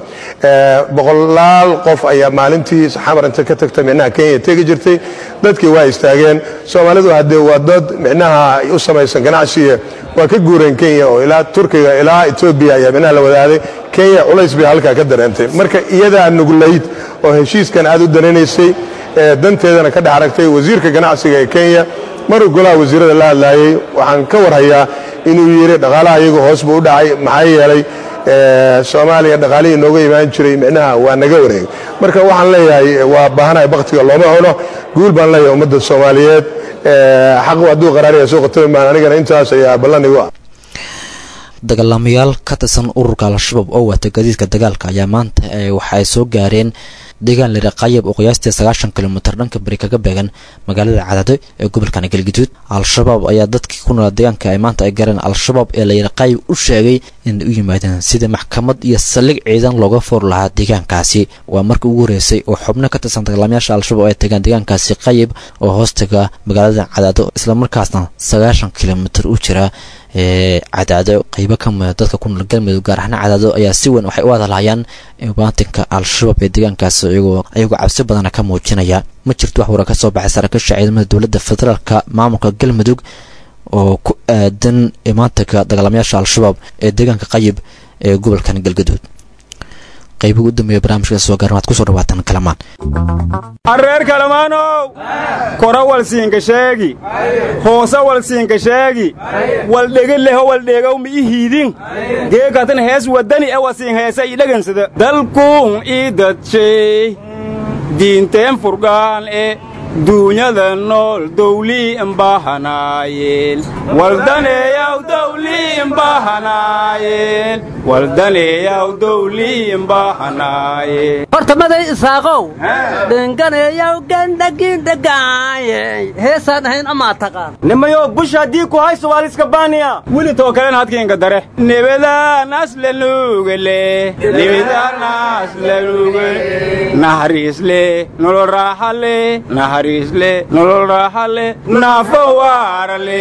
boqolaal qof ayaa maalintii xamar inta ka tagta micnaha kenya tegi jirtay dadkii waa istaageen soomaalidu haddee waa dad micnaha u samaysan ganacsiga waa ka guureen kenya oo ilaa turkiga ilaa etoobiya ayaa micnaha la wadaaday kenya culays bay halkaa ka dareentay marka iyadaa nuglayd oo heshiiskan aad u danaynaysay danteedana ka dhex aragtay wasiirka ganacsiga ee kenya maruu golaha wasiirada la hadlaayey waxaan ka warhayaa inuu yidhi dhaqaalaha iyagu hoos buu u dhacay maxaa yeelay soomaaliya dhaqaalihii nooga imaan jiray micnaha waa naga wareegay marka waxaan leeyahay waa baahanahay baktiga looma cuno guul baan leeyahay ummadda soomaaliyeed xaqu hadduu qaraaraya soo qotami maan anigana intaas ayaa ballan igu ah dagaalamayaal ka tirsan ururka al-shabaab oo wata gadiidka dagaalka ayaa maanta waxa ay soo gaareen deegaan lera qayab oo qiyaastii sagaashan kilomitir dhanka beri kaga beegan magaalada cadado ee gobolkan galguduud al-shabaab ayaa dadkii ku noolaa deegaanka ay maanta ay gareen al-shabaab ee layara qayb u sheegay inay u yimaadeen sidii maxkamad iyo saldhig ciidan looga foor lahaa deegaankaasi waa markii ugu horeysay oo xubno ka tirsan dagaalamayaasha al-shabaab ay tagaan deegaankaasi qayib oo hoostaga magaalada cadaado islamarkaasna sagaashan kilomitir u jira ee cadaado qaybo ka mida dadka ku nool galmudug gaar ahaan cadaado ayaa si weyn waxay u hadalhayaan baatinka al-shabaab ee deegaankaas iyagoo ayagoo cabsi badana ka muujinaya ma jirto wax wara ka soo baxay saraakiisha ciidamada dowladda federaalka maamulka galmudug oo ku aadan imaantanka dagaalamayaasha al-shabaab ee deegaanka qayib ee gobolkan galgaduud qaybihi u dambeeya barnaamijka soo gaaran waad kusoo dhawaataan kalamaan arreer kalamaanow kora walsiinka sheegi hoose walsiinka sheegi waldhegi leho waldheegow mi i hiidin geekatan hees waddani e wasiin heesa i dhagansada dalkuun ii dadshay diinteen furgaan e duunyada nool dawlii imbahanaayeen waldaneeyaw dawlii imbahanaayeen waldaneeyaw dawlii imbahanaayeen horta maday isaaqow dhinganeeyaw gandhagiindhagaayey heesaan ahayn amaa taqaan nimayo bush haddii ku hayso waaliska baaniya weli too kalen hadkiinka dare nebadaanaas lanugele nebadaanaas lanugele nahariisle nolol raaxale nahariisle nolol raaxale naafo waarale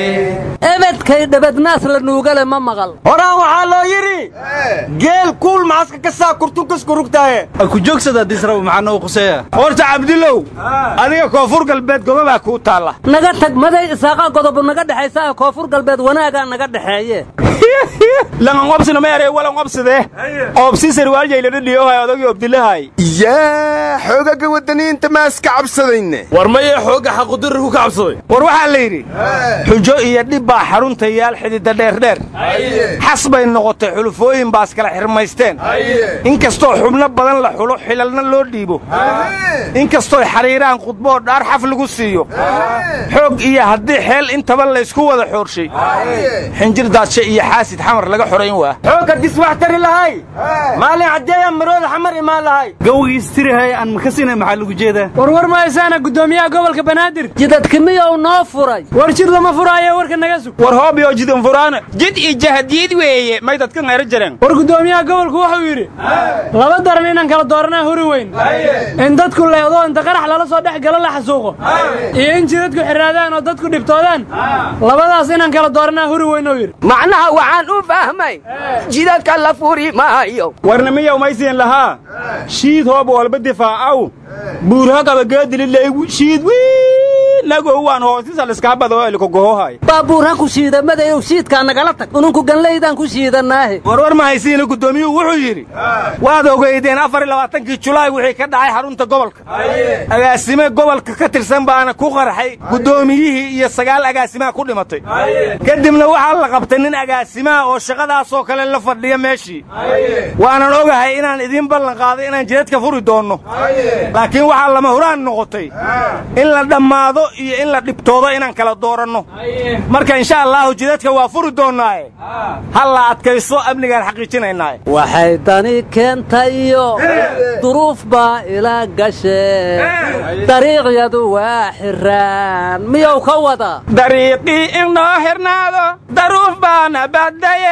ebedkay dhebadnaas la nuugale ma maqal horaan waxaa loo yidhi geel kuul macaska ka saa kurtunkasku rugtaaye ku joogsada disraba maxaa noo quseeya horta cabdilow adiga koonfur galbeed gobabaa kuu taalla naga tag maday isaaqa godobu naga dhexaysaa koonfur galbeed wanaagaa naga dhexeeye langanqobsina ma erey walanqobsidee oobsi sarwaaljayladhadhiyohay odagii obdilahay yaa xoogaga waddaniinta maaska cabsadayne war mayee xoogga xaqudurri ku kacabsaday war waxaa la yidhi xujo iyo dhib baa xarunta yaal xididda dheerdheer xas bay noqotay xulufooyin baas kala xirmaysteen inkastoo xubno badan la xulo xilalna loo dhiibo inkastooy xariiraan khudboo dhaar xaf lagu siiyo xoog iyo haddii xeel intaba laysku wada xoorshay xinjir daadshe iyo xaasid xamar laga xorayn waa xoogga diswax tari lahay maalin caddeeya marooda xamar imaan lahay gawgiistirihay aan makasina maxaa lagu jeedaa warwar mahaysaana guddoomiyaha gobolka banaadir jidadkimiyow noo furay war jid lama furaayo warka naga sug war hoobiyo jidan furaana jid iyo jahadiid weeye may dadka ngayro jireen war guddoomiyaha gobolku wuxuu yidhi laba daran inaan kala dooranaa huri weyn in dadku leedo inta qarax lala soo dhex galo la xasuuqo iyo in jidadku xiraadaan oo dadku dhibtoodaan labadaas inaan kala dooranaa huri weyn oo yidhi macnaha waxaan u fahmay jidadka la furi maayo warnimiyow maysiin lahaa shiid hoob walba difaacaw buurha qabageedilileygu shiid wiinagow waan hoosisa liskaabado elikogohohay baabuurha ku shiidamadeyow shiidkaa nagala tag ununku ganlaydaan ku shiidanaahe warwar ma haysiina guddoomiyuhu wuxuu yidhi waad ogeydeen afar iyo labaatankii julaay wixii ka dhacay xarunta gobolka agaasime gobolka ka tirsan baana ku qarxay guddoomiyihii iyo sagaal agaasimaha ku dhimatay kadibna waxaa la qabtay nin agaasimaha oo shaqadaasoo kale la fadhiya meeshii waanan ogahay inaan idiin ballan qaaday inaan jidadka furi doonno laakiin waxaa lama huraan noqotay in la dhammaado iyo in la dhibtoodo inaan kala dooranno marka insha allahu jidadka waa furi doonnaaye ha la adkayso amnigaan xaqiijinaynaaye waxay dani keentayo duruuf baa ila gashe dariiqyadu waa xiraan miyuu ka wada dariiqii inoo xirnaado daruuf baana badaye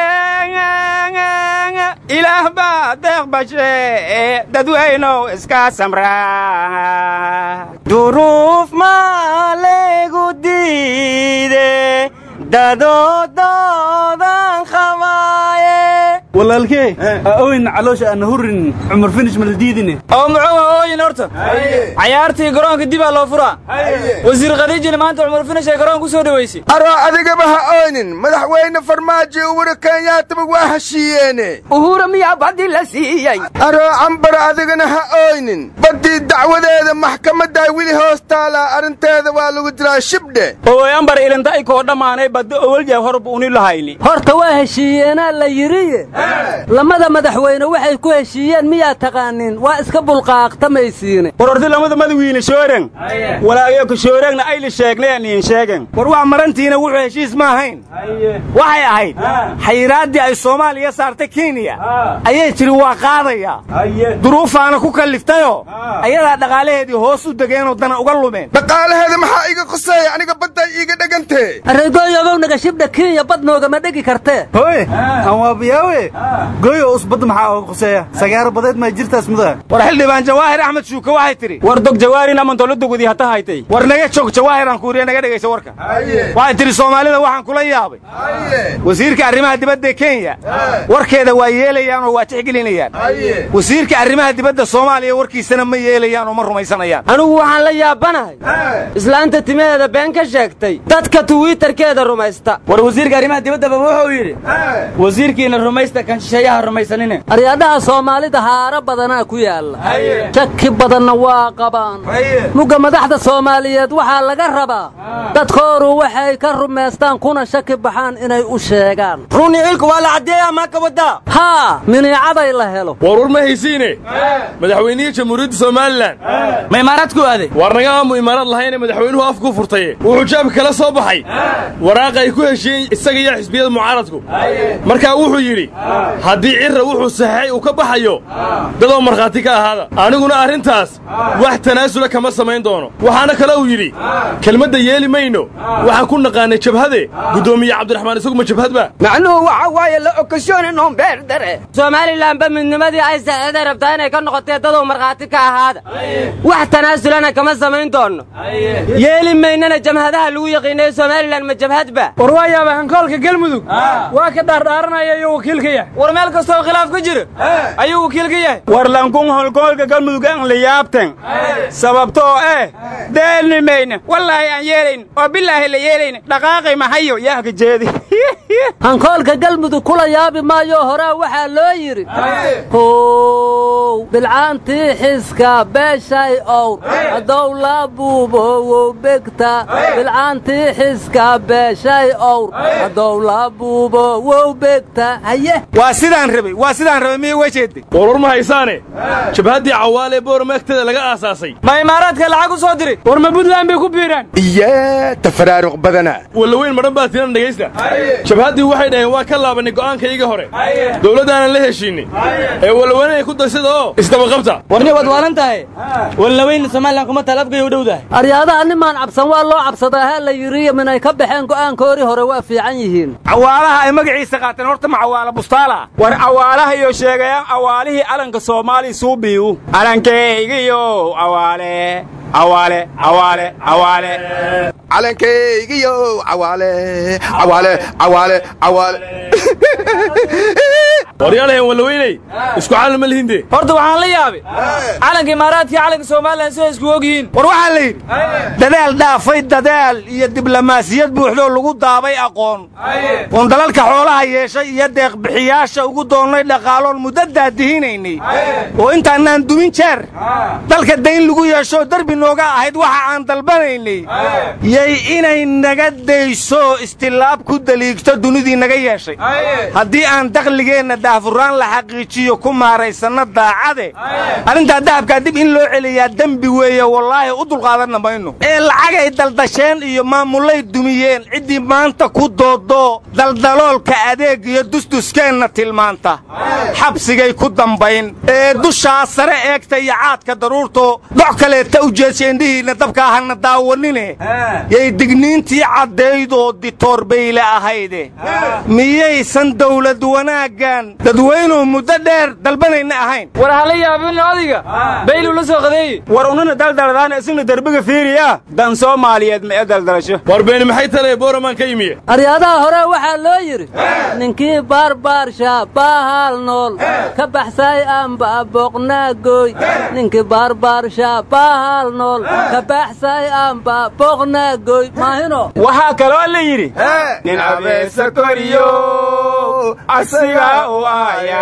ilaah baa deeq bashe dadweynow iska samraa duruuf maa leegu diide dadodoodan qabaaye walaalkee ooyn caloosha aan hurin cumar finish ma la diidine oo muxuu ooyin horta cayaartii garoonka dibaa loo furaa wasiir khadiijina maanta cumar finish ay garoon ku soo dhoweysay aroo adigaba ha ooynin madaxweyne farmaajo uhuru kenyaataba waa heshiiyeene uhura miyaa baddi la siiyey aroo cambara adigana ha ooynin baddii dacwadeeda maxkamaddaa weli hoos taalaa arrinteeda waa lagu dilaa shibdhe owoy ambar ilinta ay koo dhammaanay badda owaljaab horba uni lahayni horta waa heshiiyeenaa la yidhiye lamada madaxweyne waxay ku heshiiyeen miyaa taqaanin waa iska bulqaaqtamaysiine war horti lamada madawiine shooren walaayo ka shooreegna ayli sheegneen niin sheegen war wax marantiina wuxuu heshiis ma ahayn waxay ahayd xayraaddii ay soomaaliya saartay kenya ayay tidhi waa qaadayaa duruufaana ku kalliftayoo ayadaa dhaqaalaheedii hoos u degeenoo dana uga lumeen dhaqaalaheeda maxaa iiga quseeya aniga badday iiga dhegantee arreegooyogow nagashibdha kenya bad noogama dhegi kartee hoy aan waabiyaawe gooyo usbadda maxaa oga quseeya sagaaro badeed maa jirtaas mudaa war xildhibaan jawaahir axmed shuuke waxay tidhi war dog jawaarin amantolo dugudii hata haytay war naga joog jawaahir aan kuuriya naga dhegaysa warka waxay tidhi soomaalida waxaan kula yaabay wasiirka arrimaha dibadda kenya warkeeda waa yeelayaan oo waa tixgelinayaan wasiirka arrimaha dibadda soomaaliya warkiisana ma yeelayaan oo ma rumaysanayaan anigu waxaan la yaabanahay islaanta timaheeda been ka sheegtay dadka tuwiitarkeeda rumaysta war wasiirka arrimaha dibaddaba wuxuu yidhi wasiirkiina rumaysta kan shisheeyaha rumaysanine aryaadhaha soomaalida haaro badanaa ku yaalla shaki badanna waa qabaan mugga madaxda soomaaliyeed waxaa laga rabaa dadkooru waxay ka rumaystaan kuna shaki baxaan inay u sheegaan runi cilku waa la caddeeyaa maa ka waddaa haa miniicaday la helo warwar ma haysiine madaxweynihii jamhuuriyadda somalilan ma imaaraadku aaday war naga aamu imaaraad lahayne madaxweynuhu afku furtaye wuxuu jaabka kala soo baxay waraaqa ay ku heshiiyeen isaga iyo xisbiyada mucaaradku markaa wuxuu yidhi haddii cirra wuxuu saxeexay uu ka baxayo dadoo markhaati ka ahaada aniguna arrintaas wax tanaasula kama samayn doono waxaana kale uu yidhi kelmadda yeeli mayno waxaan ku naqaanay jabhade guddoomiye cabdiraxmaan isagu ma jabhadba macnuhu waxa waaye la okasyooni noombeer dare somalilanba midnimadii ay saxeeday rabtaa inay ka noqotee dadoo markhaati ka ahaada wax tanaasulana kama samayn doonno yeeli maynana jamhadaha lagu yaqiinayo somalilan ma jabhadba war waa yaaba hankoolka galmudug waa ka dhaardhaaranaya iyo wakiilka yahay war meel kastoo khilaaf ku jiro ayuu wakiil ka yahay war lankun holkoolka galmudug aan la yaabten sababtoo eh deelni mayna wallaahi aan yeelayn oo bilaahi la yeelayna dhaqaaqay mahayo yaaka jeedi hankoolka galmudug kula yaabi maayo horaa waxaa loo yidhi how bilcaantii xiska beeshay owr hadow la buubowow begta bilcaantii xiska beeshay owr hadow la buubowow begta haye waa sidaan rabay waa sidaan rabay miya waa jeedday warwar ma haysaane jabhaddii cawaale boorama agteeda laga aasaasay ma imaaraadka lacag u soo diri war ma buntland bay ku biiraan iyaa tafaraaruq badana wallaweyn madhan baa tinan dhegaysta jabhaddii waxay dhaheen waa ka laabanay go'aankayga hore dowladdaanan la heshiinay ee wallaweyn ay ku daysada oo isdabaqabta warni waad waalan tahay wallaweyn somalilan kuma talafgay u dhowdahay aryaadaha nimaan cabsan waa loo cabsadaa ha la yidhiyo minay ka baxeen go'aankoodii hore waa fiican yihiin cawaalaha ay magaciisa qaateen horta ma cawaala bustaala war cawaalaha iyo sheegayaan awaalihii calanka soomaaliya suubiyu calankaygiyo awaale awaale awaale awaale calankaygiyo cawaale cawaale cawaale cawaale waryaalahen wallaweyney isku calan ma lihinde horta waxaan la yaabay calanka imaaraadkii calanka somalilan siday isku og yihiin war waxaa la yidhi dadaal dhaafay dadaal iyo diblomaasiyad buuxdoo lagu daabay aqoon oon dalalka xoolaha yeeshay iyo deeqbixiyaasha ugu doonnay dhaqaaloon muddo daadihinaynay oo intaanaan dumin jeer dalka dayn lagu yeeshoo derbi nooga ahayd waxa aan dalbanaynay yay inay naga dayso istilaab ku daliigto dunidii naga yeeshay haddii aan dakhligeenna daahfuraan la xaqiijiyo ku maaraysanna daacade arrintaa dahabkaa dib in loo celiyaa dembi weeye wallaahi u dulqaadanna mayno ee lacagay daldasheen iyo maamulay dumiyeen ciddii maanta ku doodoo daldaloolka adeeg iyo dusduskeenna tilmaanta xabsigay ku dambayn ee dushaa sare eegta iyo caadka daruurto doc kaleeta u jeedsa indhihiinna dabka ahana daawanine yay digniintii caddaydoo ditoorbayle ahayde miyaysan dawlad wanaaggan dadweynuhu muddo dheer dalbanayna ahayn war hala yaabin adiga baylu la soo qadeeye war ununa daldaladaana isina derbiga fiiriya dan soomaaliyeed ma ee daldalasho war beeni maxay talee booramaan ka yimiye aryadaha hore waxaa loo yidhi ninkii baarbaarsha baahaal nool ka baxsay amba boqnaagoy ninkii baarbaarsha baahaal nool ka baxsay amba boqnaagoy maahino waxaa kaloo la yidhi nin abeesa koriyo asiga u aaya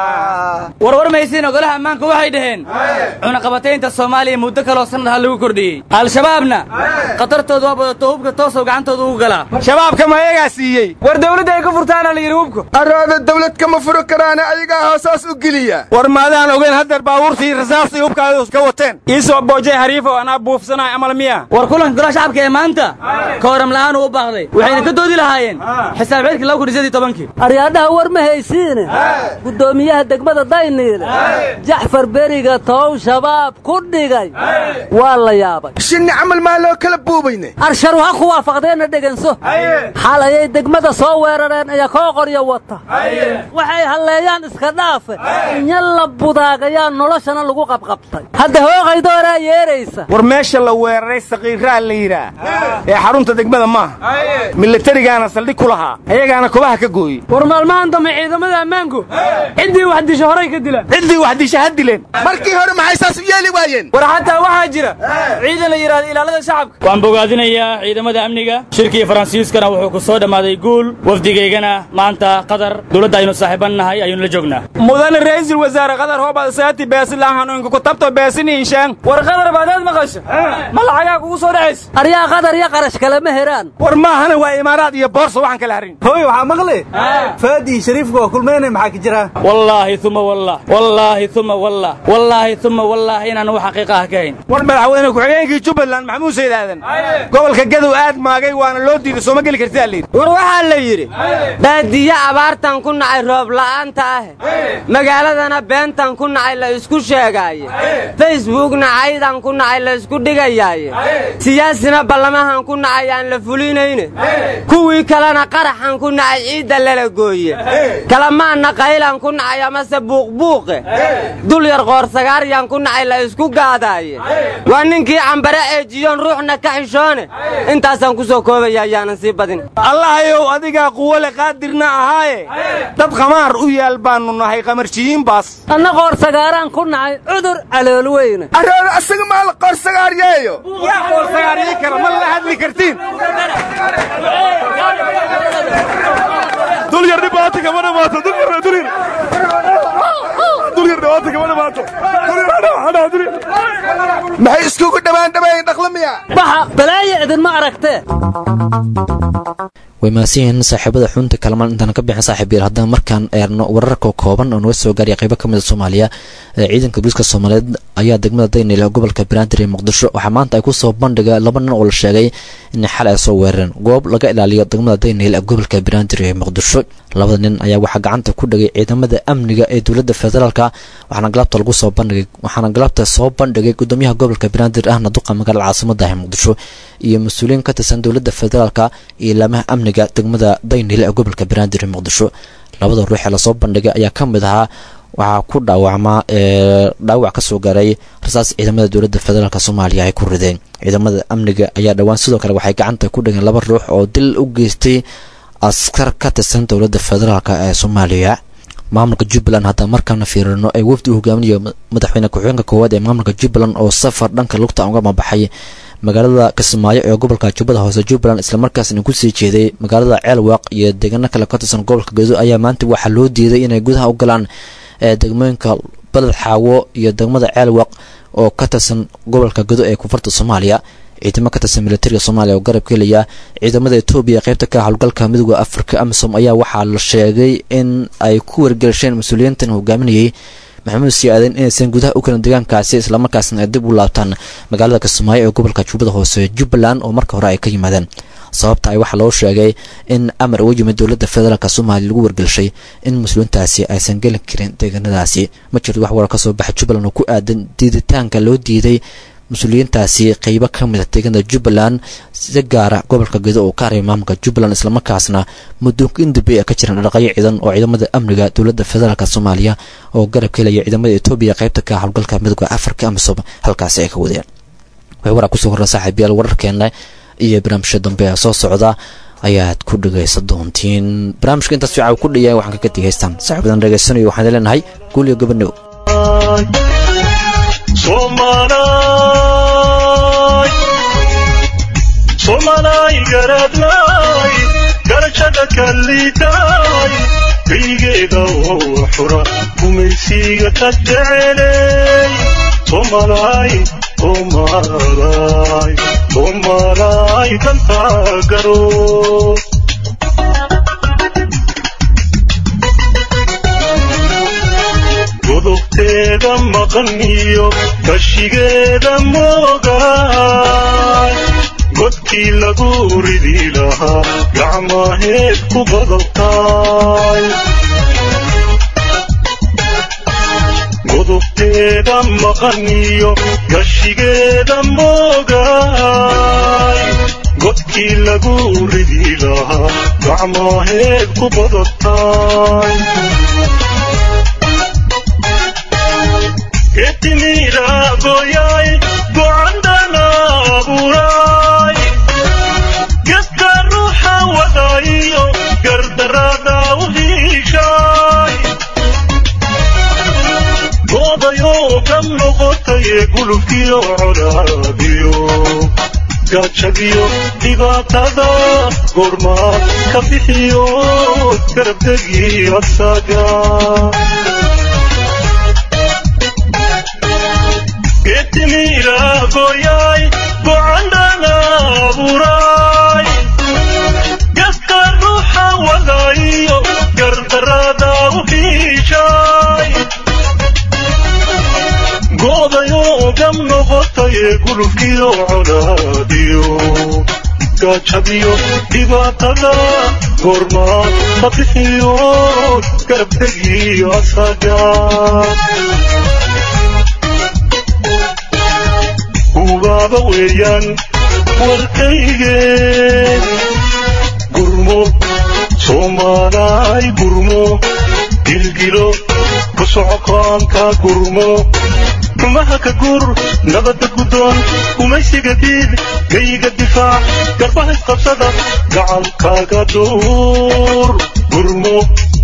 warwar maysiin ogolaha ammaanku waxay dhaheen cunaqabataynta soomaaliya muddo kaloo sannad ha lagu kordhiyey al-shabaabna khatartooda waa badato hubka toosow gacantooda ugu galaa shabaabka ma ayagaa siiyey war dawladda ay ka furtaana la yidhi hubka arooda dawlad kama furi karaana ayagaa hoosaas u geliya war maadaan ogeyn haddeer baabuurtii rasaastii hubkaadu ka wateen iisoo boojay hariifo anaa buufsanahay amal miya war kulanka golaha shacabka ee maanta kooram la'aan uu u baaqday waxayna ka doodi lahaayeen xisaab xidhkii laba kun iyo sidii tobankii aryaadhaha war ma haysiine guddoomiyaha degmada dayniile jaxfar beriga tow shabaab ku dhigay waa la yaabay shinni camal maa loo kala buubayne arsharu ha ku waafaqdeenna dheganso xalayay degmada soo weerareen iyo koo qoryo wata waxay halleeyaan iska dhaafe inya la budaagayaa noloshana lagu qabqabtay hadda hooqaydooraa yeeraysa war meesha la weeraray saqiiraa la yidhaah ee xarunta degmada maaha milatarigaana saldhig ku lahaa ayagaana kobaha ka gooyey war maalmahan dambe ciidamada ammaanku ciddii wax disho horay ka dilaan ciddii wax disha ha dileen markii hore maxay saas u yeeli waayeen war xataa waxaa jira ciidan la yidhahdo ilaalada shacabka waan bogaadinayaa ciidamada amniga shirkii faransiiskana wuxuu ku soo dhammaaday guul wafdigaygana maanta qatar dowladda aynu saaxiiban nahay ayaynu la joognaa mudane ra'iisul wasaare qatar hoobad saati beesilahaninku ku tabto beesiniinshaan war qatar baadaad maqasho ma lacagaa kugu soo dhacaysa aryaa qadar iyo qarash kale ma heraan war maahana waa imaaraad iyo boorsa waxaan kala harin hooy waxaa maqli faadi shariifka waa kulmaynay maxaa ka jira wallaahi uma wallah wallaahi uma wallah wallaahi uma wallah inaan wax xaqiiqa ah ka hayn war madaxweyne ku-xigeenkii jubbaland maxamuud sayd aadan gobolka gadow aad maagay waana loo diiday sooma geli karti allayidhi war waxaa la yidhi baadiye abaartan ku nacay roob la'aanta ah magaaladana beentan ku nacay la isku sheegaaye facebookna caydan ku nacay la isku dhigayaaye siyaasina ballamahan ku nacay aan la fulinayne kuwii kalena qaraxan ku nacay ciidda lala gooye kalamaanna qaylan ku nacay amase buuqbuuqe dul yar qoorsagaaryaan ku nacay la isku gaadaaye waa ninkii cambare eejiyoon ruuxna ka xishoone intaasaan ku soo koobaya ayaanan sii badin allahayow adigaa quwole qaadirna ahaaye dad khamaar u yaal baannu nahay qamarjiyiin baas anna qoorsagaaraan ku nacay cudur calool weyne arooda asaga maa la qoorsagaaryeeyo yaa qoorsagaaryi kara ma la hadli kartiin dulyar dhibaata kama dhamaato dulyar dulyar dulyar dhibaata kama dhamaato dulyar maxay iskugu dhawaan dhawayn dhaqlamiya baxa balaaya idinma aragtee way mahadsan yihiin saaxiibada xunta kalamaan intaan ka bixin saaxiib yael haddana markaan eerno wararka kooban oo naga soo gaaraya qaybo ka mid a soomaaliya ciidanka booliiska soomaaliyeed ayaa degmada daynil ee gobolka banaadir ee muqdisho waxaa maanta ay kusoo bandhiga laba nin oo la sheegay in xal ay soo weerareen goob laga ilaaliyo degmada daynil ee gobolka banaadir ee muqdisho labada nin ayaa waxaa gacanta ku dhigay ciidamada amniga ee dowladda federaalka waxaana galabta lagu soo bandhigay waxaana galabta soo bandhigay gudoomiyaha gobolka banaadir ahna duqa magaalada caasimada ee muqdisho iyo mas-uuliyiin ka tirsan dowladda federaalka iyo ilaamaha amniga degmada daynil ee gobolka banaadir ee muqdisho labada ruux ee lasoo bandhigay ayaa ka mid ahaa waxaa ku dhaawacmaa ee dhaawac ka soo gaaray rasaas ciidamada dowladda federaalk soomaaliya ay ku rideen ciidamada amniga ayaa dhowaan sidoo kale waxay gacanta ku dhigeen laba ruux oo dil u geystay askar ka tirsan dowladda federaalk ee soomaaliya maamulka jubbaland haddaan markaana fiirino ee wafdi u hogaaminayo madaxweyne ku-xigeenka koowaad ee maamulka jubbaland oo safar dhanka lugta uga mabaxay magaalada kismaayo ee gobolka jubbada hoose jubbaland islamarkaasna kusii jeeday magaalada ceelwaaq iyo deegaano kale ka tirsan gobolka gedo ayaa maanta waxaa loo diiday inay gudaha u galaan ee degmooyinka baled xaawo iyo degmada ceelwaaq oo ka tirsan gobolka gedo ee koonfurta soomaaliya ciidamo ka tirsan militariga soomaaliya oo garab ka helaya ciidamada etoobiya ee qaybta ka howlgalka midooda afrika amisom ayaa waxaa la sheegay in ay ku wargelisheen mas-uuliyiintan hogaaminayay maxamuud sii aaden inaysan gudaha u karin deegaankaasi islamarkaasna ay dib u laabtaan magaalada kismaayo ee gobolka jubbada hoose jubbaland oo marka hore ay ka yimaadeen sababta ay waxaa loo sheegay in amar uga yimid dowladda federaalk soomaaliya lagu wargelshay in mas-uuliyiintaasi aysan gelin karin deegaanadaasi ma jirto wax warar ka soo baxa jubbaland oo ku aadan diiditaanka loo diiday mas-uuliyiintaasi qeybo ka mid a deegaanada jubbaland si gaara gobolka gedo oo ka haray maamulka jubbaland islamarkaasna muddoonka indambey a ka jiran dhaqayo ciidan oo ciidamada amniga dowladda federaalk soomaaliya oo garab ka helaya ciidamada etoobiya qaybta ka howlgalka midooda afrika amisom halkaasi ay ka wadeen waxay waraa kusoo horra saaxiibayaal wararkeena iyo barnaamijka dambe ee soo socda ayaad ku dhegaysan doontiin barnaamijka intaas fiican ku dhayaay waxaan kaga degaystaan saaxiibadan dhegaysanayo waxaan leenahay guul iyo gabadhow somalay garadlay garashada kalliitay kaygeeda oo xura gumaysiga ka jecelay somalay somalay somalay dantaa garo godobteeda maqan iyo kashigeeda moogaay godkii lagu ridi lahaa gacmaheed ku badabtaay godobteeda maqan iyo gashigeeda moogaay godkii lagu ridi lahaa gacmaheed ku badabtaay getimira goyay gocandana abuuray geska ruuxa wadayo gardarada u hiishay goodayoo ka noqotaye gulubkiyo colaadiyo gaajadiyo dhibaatada goormaad ka bixiyo garabdegi asaga getimira goyay gocandana abuuray geska ruuxa wadayo gardarada u hiishay goodayoo gam noqotaye gulubkiyo colaadiyo gaajadiyo dhibaatada goormaad ka bixiyo garabdegi asaga ubaaba weeyaan warkayge gurmo soomaalay gurmo gilgilo ku socokoonka gurmo rumaha ka gur nabadda guddoon gumaysiga diid gayga difaac garbaha isqabsada gacalkaaga duur gurmo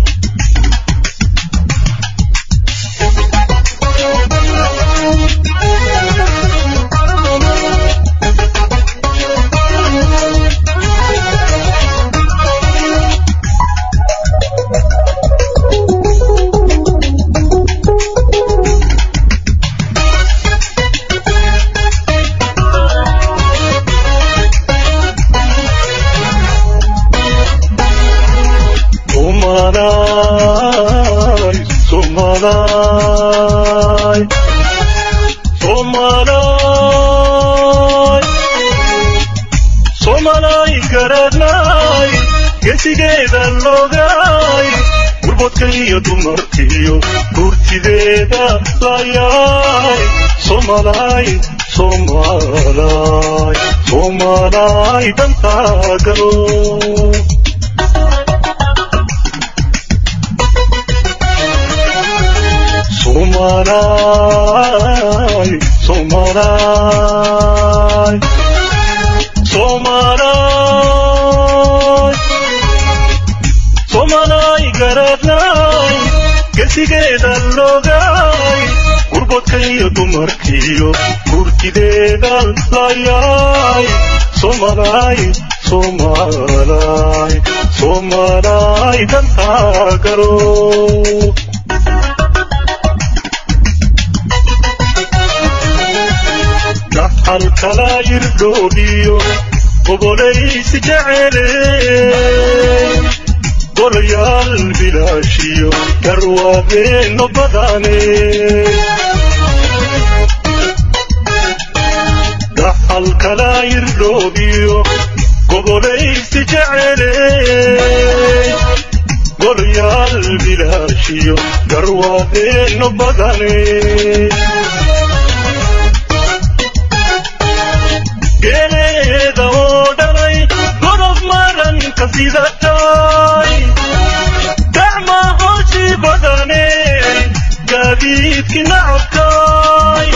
Somalay, Somalay, Somalay, Somalay garadlay, gesigeeda logay, gurbodka iyo dumarkiyo gurtideeda layay, Somalay, Somalay, Somalay dantaa garo. Somalay, Somalay, Somalay, Somalay garadlay, gesigeeda logay, gurbodka iyo dumarkiyo gurtideeda layay, Somalay, Somalay, Somalay dantaa garo. dhaxalkala irdhoodhiyo gobolaysi jecele golayaal bilaashiyo garwaabeeno badane dhaxalkala irdhoodhiyo gobolaysi jecele golayaal bilaashiyo garwaabeeno badane geeleeda oo dhalay godob maranka sidatay gacma hooshii badane gaadiidki nacabkay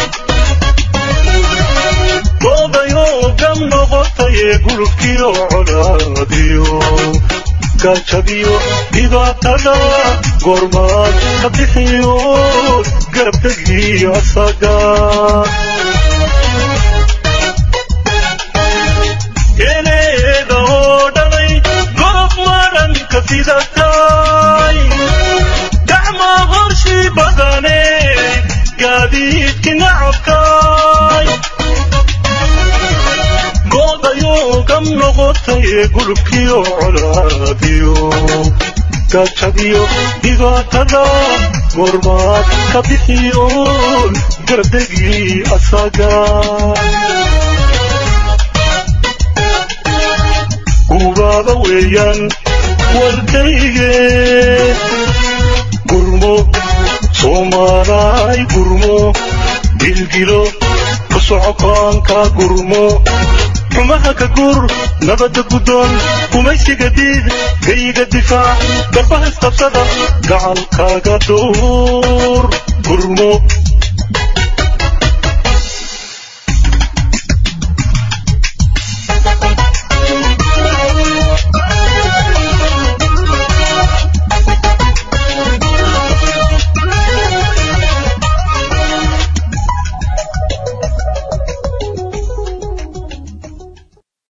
goodayoo gam noqotayee gulubkiyo colaadiyo gaajadiyo dhibaatada goormaad ka bixiyo garabdegii asaga geeleeda oo dhalay godob maranka sidatay gacma horshii badane gaadiidki nacabkay goodayoo gam noqotayee gulubkiyo colaadiyo gaajadiyo dhibaatada goormaad ka bixiyo gardegii asaga gubaaba weeyaan warkayge gurmo soomaalaay gurmo dilgilo ku socokaanka gurmo xumaha ka gur nabadda guddoon gumaysiga diid gayiga difaac garbaha isqabsada gacalkaaga duur gurmo